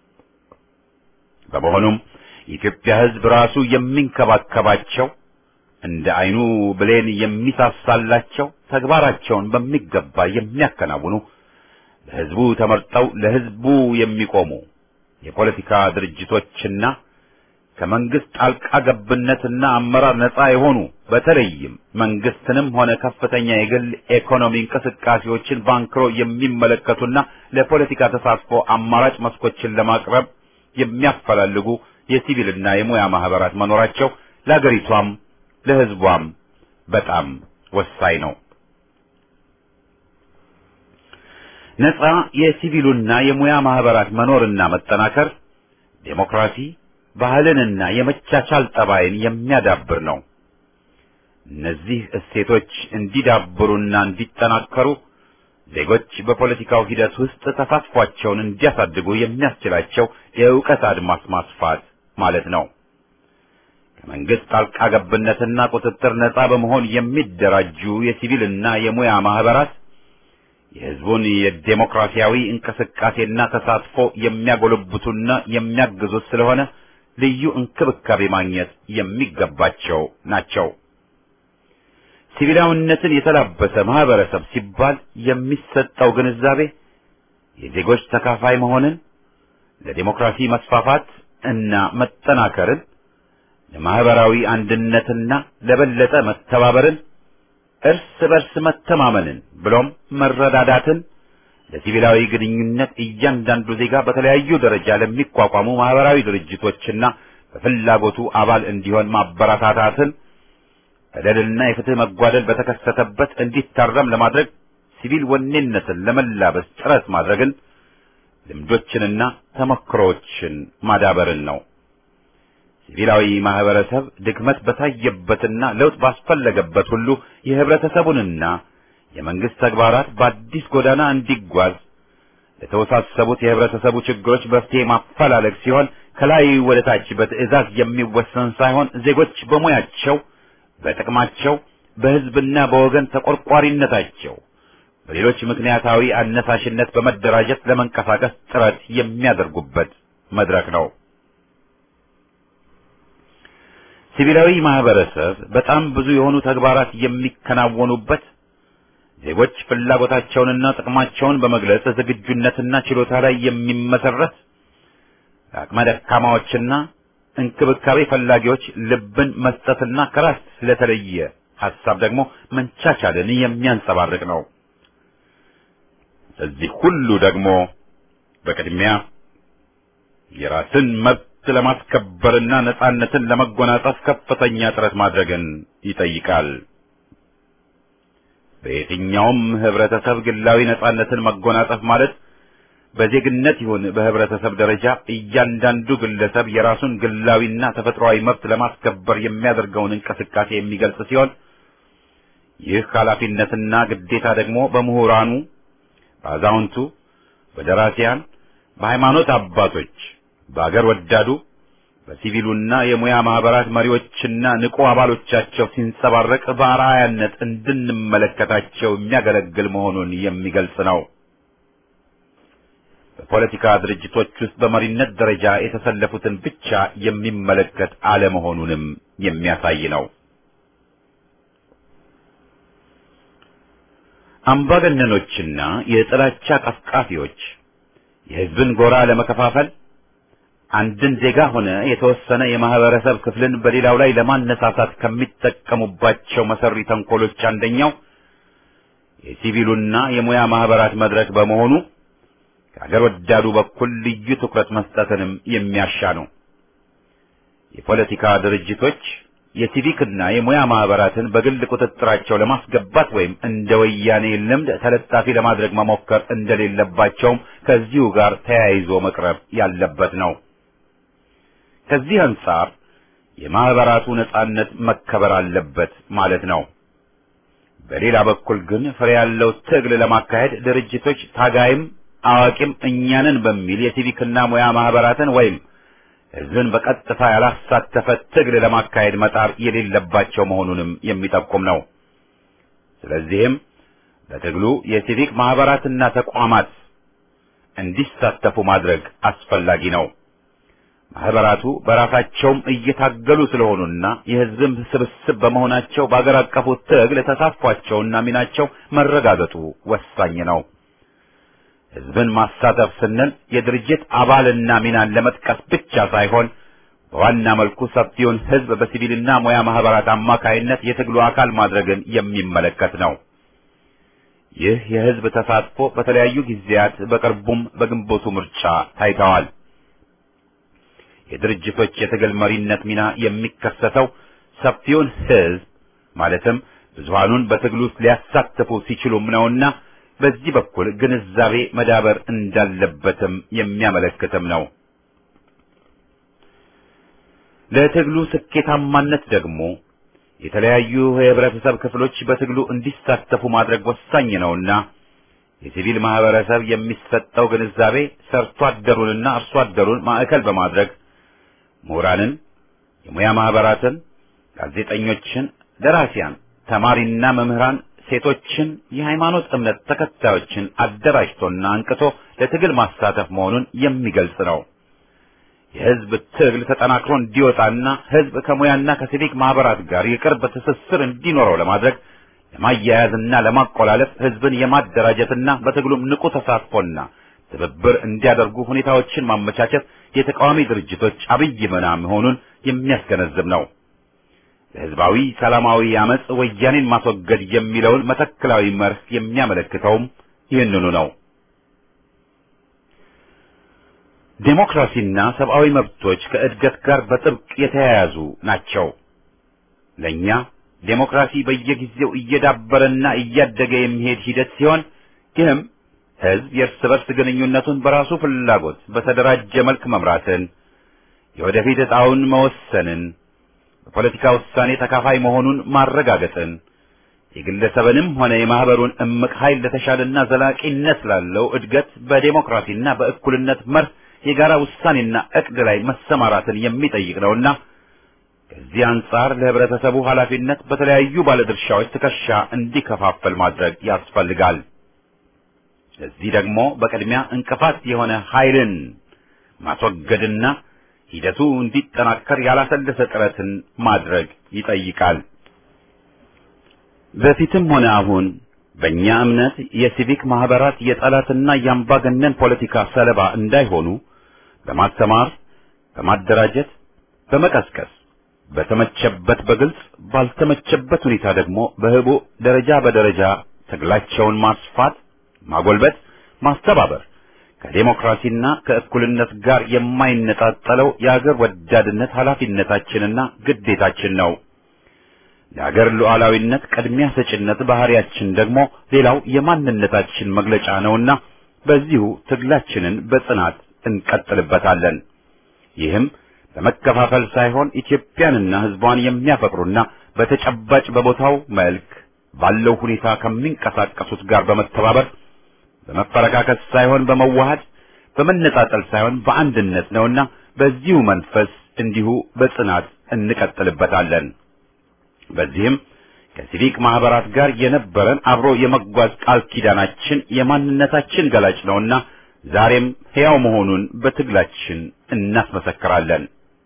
በመሆኑም የኢትዮጵያ ህዝብ ራሱ የሚንከባከባቸው እንደ አይኑ ብሌን የሚሳሳላቸው ተግባራቸውን በሚገባ የሚያከናውኑ ለህዝቡ ተመርጠው ለህዝቡ የሚቆሙ የፖለቲካ ድርጅቶችና ከመንግስት ጣልቃ ገብነትና አመራር ነፃ የሆኑ በተለይም መንግስትንም ሆነ ከፍተኛ የግል ኢኮኖሚ እንቅስቃሴዎችን ባንክሮ የሚመለከቱና ለፖለቲካ ተሳትፎ አማራጭ መስኮችን ለማቅረብ የሚያፈላልጉ የሲቪልና የሙያ ማህበራት መኖራቸው ለአገሪቷም ለህዝቧም በጣም ወሳኝ ነው። ነፃ የሲቪሉና የሙያ ማህበራት መኖርና መጠናከር ዴሞክራሲ ባህልንና የመቻቻል ጠባይን የሚያዳብር ነው። እነዚህ እሴቶች እንዲዳብሩና እንዲጠናከሩ ዜጎች በፖለቲካው ሂደት ውስጥ ተሳትፏቸውን እንዲያሳድጉ የሚያስችላቸው የእውቀት አድማስ ማስፋት ማለት ነው። ከመንግስት ጣልቃ ገብነትና ቁጥጥር ነፃ በመሆን የሚደራጁ የሲቪልና የሙያ ማህበራት የህዝቡን የዴሞክራሲያዊ እንቅስቃሴና ተሳትፎ የሚያጎለብቱና የሚያግዙት ስለሆነ ልዩ እንክብካቤ ማግኘት የሚገባቸው ናቸው። ሲቪላዊነትን የተላበሰ ማህበረሰብ ሲባል የሚሰጠው ግንዛቤ የዜጎች ተካፋይ መሆንን፣ ለዲሞክራሲ መስፋፋት እና መጠናከርን፣ ለማህበራዊ አንድነትና ለበለጠ መተባበርን፣ እርስ በርስ መተማመንን ብሎም መረዳዳትን ለሲቪላዊ ግንኙነት እያንዳንዱ ዜጋ በተለያዩ ደረጃ ለሚቋቋሙ ማህበራዊ ድርጅቶችና በፍላጎቱ አባል እንዲሆን ማበረታታትን በደልና የፍትህ መጓደል በተከሰተበት እንዲታረም ለማድረግ ሲቪል ወኔነትን ለመላበስ ጥረት ማድረግን ልምዶችንና ተሞክሮዎችን ማዳበርን ነው። ሲቪላዊ ማህበረሰብ ድክመት በታየበትና ለውጥ ባስፈለገበት ሁሉ የህብረተሰቡንና የመንግስት ተግባራት በአዲስ ጎዳና እንዲጓዝ ለተወሳሰቡት የህብረተሰቡ ችግሮች መፍትሄ ማፈላለግ ሲሆን ከላይ ወደ ታች በትዕዛዝ የሚወሰን ሳይሆን ዜጎች በሙያቸው፣ በጥቅማቸው፣ በህዝብና በወገን ተቆርቋሪነታቸው በሌሎች ምክንያታዊ አነሳሽነት በመደራጀት ለመንቀሳቀስ ጥረት የሚያደርጉበት መድረክ ነው። ሲቪላዊ ማህበረሰብ በጣም ብዙ የሆኑ ተግባራት የሚከናወኑበት ዜጎች ፍላጎታቸውንና ጥቅማቸውን በመግለጽ ዝግጁነትና ችሎታ ላይ የሚመሰረት ለአቅመ ደካማዎችና እንክብካቤ ፈላጊዎች ልብን መስጠትና ከራስ ስለተለየ ሐሳብ ደግሞ መንቻቻልን የሚያንጸባርቅ ነው። እዚህ ሁሉ ደግሞ በቅድሚያ የራስን መብት ለማስከበርና ነጻነትን ለመጎናጸፍ ከፍተኛ ጥረት ማድረግን ይጠይቃል። በየትኛውም ህብረተሰብ ግላዊ ነጻነትን መጎናጸፍ ማለት በዜግነት ይሁን በህብረተሰብ ደረጃ እያንዳንዱ ግለሰብ የራሱን ግላዊና ተፈጥሯዊ መብት ለማስከበር የሚያደርገውን እንቅስቃሴ የሚገልጽ ሲሆን ይህ ኃላፊነትና ግዴታ ደግሞ በምሁራኑ፣ በአዛውንቱ፣ በደራሲያን፣ በሃይማኖት አባቶች፣ በአገር ወዳዱ፣ በሲቪሉና የሙያ ማህበራት መሪዎችና ንቁ አባሎቻቸው ሲንጸባረቅ በአርአያነት እንድንመለከታቸው የሚያገለግል መሆኑን የሚገልጽ ነው። በፖለቲካ ድርጅቶች ውስጥ በመሪነት ደረጃ የተሰለፉትን ብቻ የሚመለከት አለመሆኑንም የሚያሳይ ነው። አምባገነኖችና የጥላቻ ቀስቃፊዎች የህዝብን ጎራ ለመከፋፈል አንድን ዜጋ ሆነ የተወሰነ የማህበረሰብ ክፍልን በሌላው ላይ ለማነሳሳት ከሚጠቀሙባቸው መሰሪ ተንኮሎች አንደኛው የሲቪሉና የሙያ ማህበራት መድረክ በመሆኑ ከአገር ወዳዱ በኩል ልዩ ትኩረት መስጠትንም የሚያሻ ነው። የፖለቲካ ድርጅቶች የሲቪክና የሙያ ማህበራትን በግል ቁጥጥራቸው ለማስገባት ወይም እንደ ወያኔ ልምድ ተለጣፊ ለማድረግ መሞከር እንደሌለባቸውም ከዚሁ ጋር ተያይዞ መቅረብ ያለበት ነው። ከዚህ አንጻር የማህበራቱ ነጻነት መከበር አለበት ማለት ነው። በሌላ በኩል ግን ፍሬ ያለው ትግል ለማካሄድ ድርጅቶች ታጋይም አዋቂም እኛንን በሚል የሲቪክና ሙያ ማህበራትን ወይም ህዝብን በቀጥታ ያላሳተፈ ትግል ለማካሄድ መጣር የሌለባቸው መሆኑንም የሚጠቁም ነው። ስለዚህም በትግሉ የሲቪክ ማህበራትና ተቋማት እንዲሳተፉ ማድረግ አስፈላጊ ነው። ማህበራቱ በራሳቸውም እየታገሉ ስለሆኑና የህዝብም ስብስብ በመሆናቸው በአገር አቀፉ ትግል ተሳትፏቸውና ሚናቸው መረጋገጡ ወሳኝ ነው። ህዝብን ማሳተፍ ስንል የድርጅት አባልና ሚናን ለመጥቀስ ብቻ ሳይሆን በዋና መልኩ ሰፊውን ህዝብ በሲቪልና ሙያ ማህበራት አማካይነት የትግሉ አካል ማድረግን የሚመለከት ነው። ይህ የህዝብ ተሳትፎ በተለያዩ ጊዜያት በቅርቡም በግንቦቱ ምርጫ ታይተዋል። የድርጅቶች የትግል መሪነት ሚና የሚከሰተው ሰፊውን ህዝብ ማለትም ብዙሃኑን በትግሉ ውስጥ ሊያሳትፉ ሲችሉም ነውና በዚህ በኩል ግንዛቤ መዳበር እንዳለበትም የሚያመለክትም ነው። ለትግሉ ስኬታማነት ደግሞ የተለያዩ የህብረተሰብ ክፍሎች በትግሉ እንዲሳተፉ ማድረግ ወሳኝ ነውና የሲቪል ማህበረሰብ የሚሰጠው ግንዛቤ ሰርቶ አደሩንና አርሶ አደሩን ማዕከል በማድረግ ምሁራንን፣ የሙያ ማህበራትን፣ ጋዜጠኞችን፣ ደራሲያን፣ ተማሪና መምህራን፣ ሴቶችን፣ የሃይማኖት እምነት ተከታዮችን አደራጅቶና አንቅቶ ለትግል ማሳተፍ መሆኑን የሚገልጽ ነው። የህዝብ ትግል ተጠናክሮ እንዲወጣና ህዝብ ከሙያና ከሲቪክ ማህበራት ጋር የቅርብ ትስስር እንዲኖረው ለማድረግ ለማያያዝና ለማቆላለፍ ህዝብን የማደራጀትና በትግሉም ንቁ ተሳትፎና ትብብር እንዲያደርጉ ሁኔታዎችን ማመቻቸት የተቃዋሚ ድርጅቶች አብይ ሚና መሆኑን የሚያስገነዝብ ነው። ለህዝባዊ ሰላማዊ አመጽ ወያኔን ማስወገድ የሚለውን መተክላዊ መርህ የሚያመለክተውም ይህንኑ ነው። ዴሞክራሲና ሰብአዊ መብቶች ከእድገት ጋር በጥብቅ የተያያዙ ናቸው። ለእኛ ዴሞክራሲ በየጊዜው እየዳበረና እያደገ የሚሄድ ሂደት ሲሆን ይህም ህዝብ የእርስ በርስ ግንኙነቱን በራሱ ፍላጎት በተደራጀ መልክ መምራትን፣ የወደፊት ዕጣውን መወሰንን፣ በፖለቲካ ውሳኔ ተካፋይ መሆኑን ማረጋገጥን፣ የግለሰብንም ሆነ የማህበሩን እምቅ ኃይል ለተሻለና ዘላቂነት ላለው እድገት በዴሞክራሲና በእኩልነት መርህ የጋራ ውሳኔና እቅድ ላይ መሰማራትን የሚጠይቅ ነውና ከዚህ አንጻር ለህብረተሰቡ ኃላፊነት በተለያዩ ባለድርሻዎች ትከሻ እንዲከፋፈል ማድረግ ያስፈልጋል። ለዚህ ደግሞ በቅድሚያ እንቅፋት የሆነ ኃይልን ማስወገድና ሂደቱ እንዲጠናከር ያላሰለሰ ጥረትን ማድረግ ይጠይቃል። በፊትም ሆነ አሁን በእኛ እምነት የሲቪክ ማህበራት የጠላትና የአምባገነን ፖለቲካ ሰለባ እንዳይሆኑ በማስተማር፣ በማደራጀት፣ በመቀስቀስ በተመቸበት በግልጽ ባልተመቸበት ሁኔታ ደግሞ በህቡ ደረጃ በደረጃ ትግላቸውን ማስፋት፣ ማጎልበት፣ ማስተባበር ከዴሞክራሲና ከእኩልነት ጋር የማይነጣጠለው የአገር ወዳድነት ኃላፊነታችንና ግዴታችን ነው። ለአገር ሉዓላዊነት ቅድሚያ ሰጭነት ባህሪያችን ደግሞ ሌላው የማንነታችን መግለጫ ነውና በዚሁ ትግላችንን በጽናት እንቀጥልበታለን። ይህም በመከፋፈል ሳይሆን ኢትዮጵያንና ሕዝቧን የሚያፈቅሩና በተጨባጭ በቦታው መልክ ባለው ሁኔታ ከሚንቀሳቀሱት ጋር በመተባበር በመፈረካከስ ሳይሆን በመዋሃድ በመነጣጠል ሳይሆን በአንድነት ነውና በዚሁ መንፈስ እንዲሁ በጽናት እንቀጥልበታለን። በዚህም ከሲቪክ ማህበራት ጋር የነበረን አብሮ የመጓዝ ቃል ኪዳናችን የማንነታችን ገላጭ ነውና ዛሬም ሕያው መሆኑን በትግላችን እናስመሰክራለን።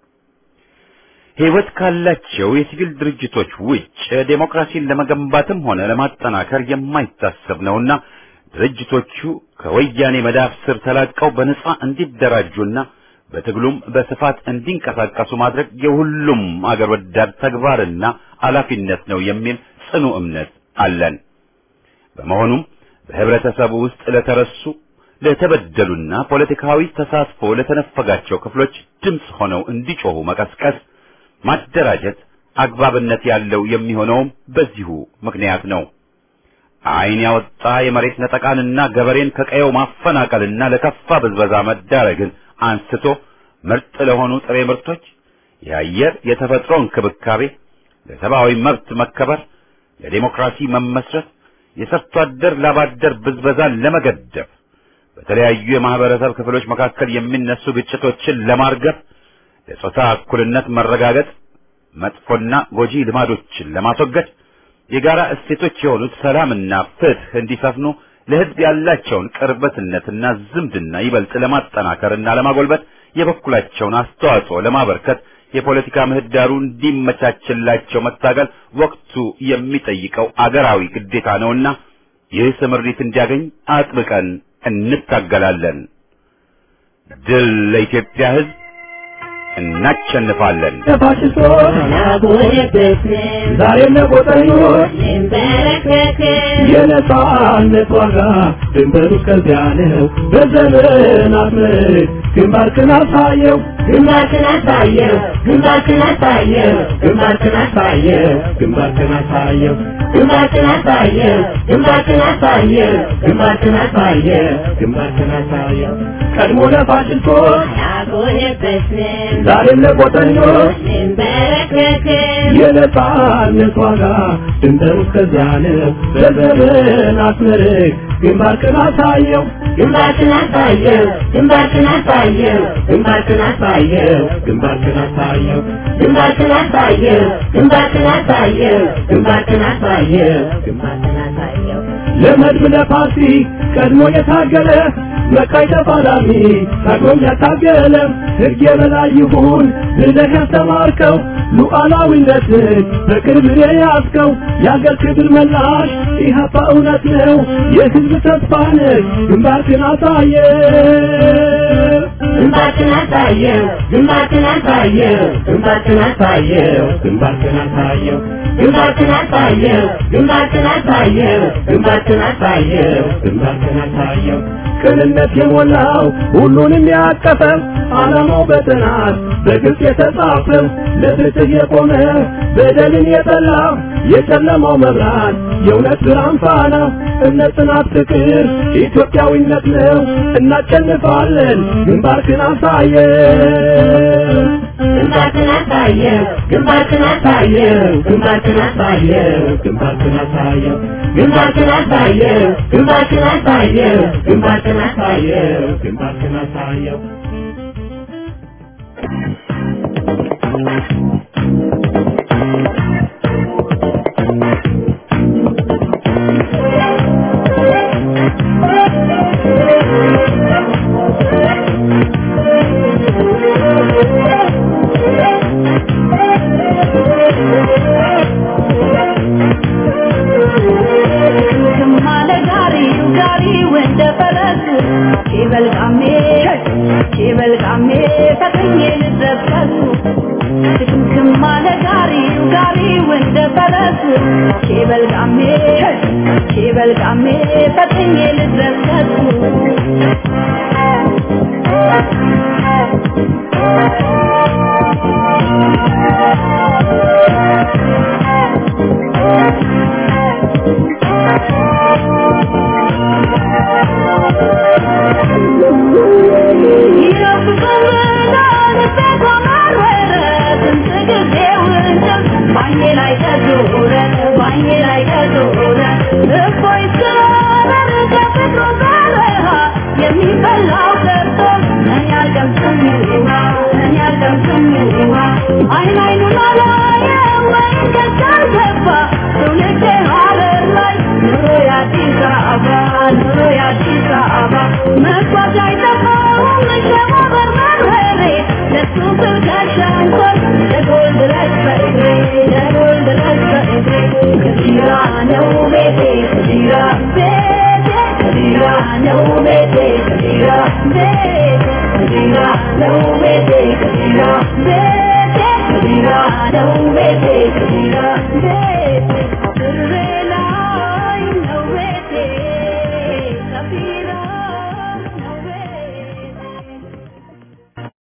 ሕይወት ካላቸው የሲቪል ድርጅቶች ውጭ ዴሞክራሲን ለመገንባትም ሆነ ለማጠናከር የማይታሰብ ነውና ድርጅቶቹ ከወያኔ መዳፍ ስር ተላቀው በነጻ እንዲደራጁና በትግሉም በስፋት እንዲንቀሳቀሱ ማድረግ የሁሉም አገር ወዳድ ተግባርና ኃላፊነት ነው የሚል ጽኑ እምነት አለን። በመሆኑም በህብረተሰቡ ውስጥ ለተረሱ ለተበደሉና ፖለቲካዊ ተሳትፎ ለተነፈጋቸው ክፍሎች ድምፅ ሆነው እንዲጮሁ መቀስቀስ፣ ማደራጀት፣ አግባብነት ያለው የሚሆነውም በዚሁ ምክንያት ነው። ዓይን ያወጣ የመሬት ነጠቃንና ገበሬን ከቀየው ማፈናቀልና ለከፋ ብዝበዛ መዳረግን አንስቶ ምርጥ ለሆኑ ጥሬ ምርቶች የአየር የተፈጥሮ እንክብካቤ፣ ለሰብአዊ መብት መከበር፣ ለዴሞክራሲ መመስረት፣ የሰርቶ አደር ላባደር ብዝበዛን ለመገደብ፣ በተለያዩ የማህበረሰብ ክፍሎች መካከል የሚነሱ ግጭቶችን ለማርገብ፣ ለጾታ እኩልነት መረጋገጥ፣ መጥፎና ጎጂ ልማዶችን ለማስወገድ፣ የጋራ እሴቶች የሆኑት ሰላምና ፍትህ እንዲሰፍኑ ለሕዝብ ያላቸውን ቅርበትነትና ዝምድና ይበልጥ ለማጠናከርና ለማጎልበት የበኩላቸውን አስተዋጽኦ ለማበርከት የፖለቲካ ምህዳሩ እንዲመቻችላቸው መታገል ወቅቱ የሚጠይቀው አገራዊ ግዴታ ነውና ይህ ስምሪት እንዲያገኝ አጥብቀን እንታገላለን። ድል ለኢትዮጵያ ሕዝብ! እናሸንፋለን። ተፋሽስቶች ዛሬም ለቆጠኞች የነጻነት ዋጋ ድንበሩ እስከዚያ ነው። በዘመናት ምርት ግንባርክን አሳየው ግንባርክን አሳየው ግንባርክን አሳየው ግንባርክን አሳየው ግንባርክን አሳየው ግንባርክን አሳየው ግንባርክን አሳየው ግንባርክን አሳየው ግንባርክን አሳየው ቀድሞ ለፋሽስቶች አልቆየበትም ዛሬም ለቆጠኞች እንበረከክም የነጻነት ዋጋ ድንበሩ እስከዚያ ነው። በዘመናት ምርት ግንባርክን አሳየው ግንባርክን አሳየው ግንባርክን አሳየው ግንባርክን አሳየው ግንባርክን አሳየው ግንባርክን አሳየው ግንባርክን አሳየው ግንባርክን አሳየው ግንባርክን አሳየው ለመድብ ለፓርቲ ቀድሞ የታገለ መቃይ ተፋላሚ ታግሎም ያታገለ ሕግ የበላይ ይሁን ብለህ ያስተማርከው ሉዓላዊነትን በቅርብ የያዝከው የአገር ክብር መላሽ ኢህአፓ እውነት ነው የሕዝብ ተስፋ ነህ ግንባርክን አሳየ ግንባርክን አሳየው ግንባርክን አሳየው ግንባርክን አሳየው ግንባርክን አሳየው ግንባርክን አሳየው ግንባርክን አሳየው ግንባርክን አሳየው ግንባርክን አሳየው ቅንነት የሞላው ሁሉንም ያቀፈ ዓላማው በጥናት በግልጽ የተጻፈ ለፍትህ የቆመ በደልን የጠላ የጨለማው መብራት የእውነት ብርሃን ፋና እምነት፣ ጽናት፣ ፍቅር ኢትዮጵያዊነት ነው። እናሸንፋለን። ግንባርክን አሳየው ግንባርክን አሳየው ግንባርክን አሳየው ግንባርክን አሳየው ግንባርክን አሳየው ግንባርክን አሳየው ግንባርክን አሳየው ግንባርክን አሳየው ግንባርክን አሳየው ግማለ ጋሪው ጋሪው እንደ ፈረስ ሲበልቃሜ ሲበልቃሜ ፈጥኜ ልደበሱ ግማለ ጋሪው ጋሪው እንደ ፈረስ ሲበልቃሜ ሲበልቃሜ ፈጥኜ ልደበሱ አይን አይኑን አላየም ወይ ገዛር ገባ ትውልድ ሀረር ላይ ኑሮ የአዲስ አበባ ኑሮ የአዲስ አበባ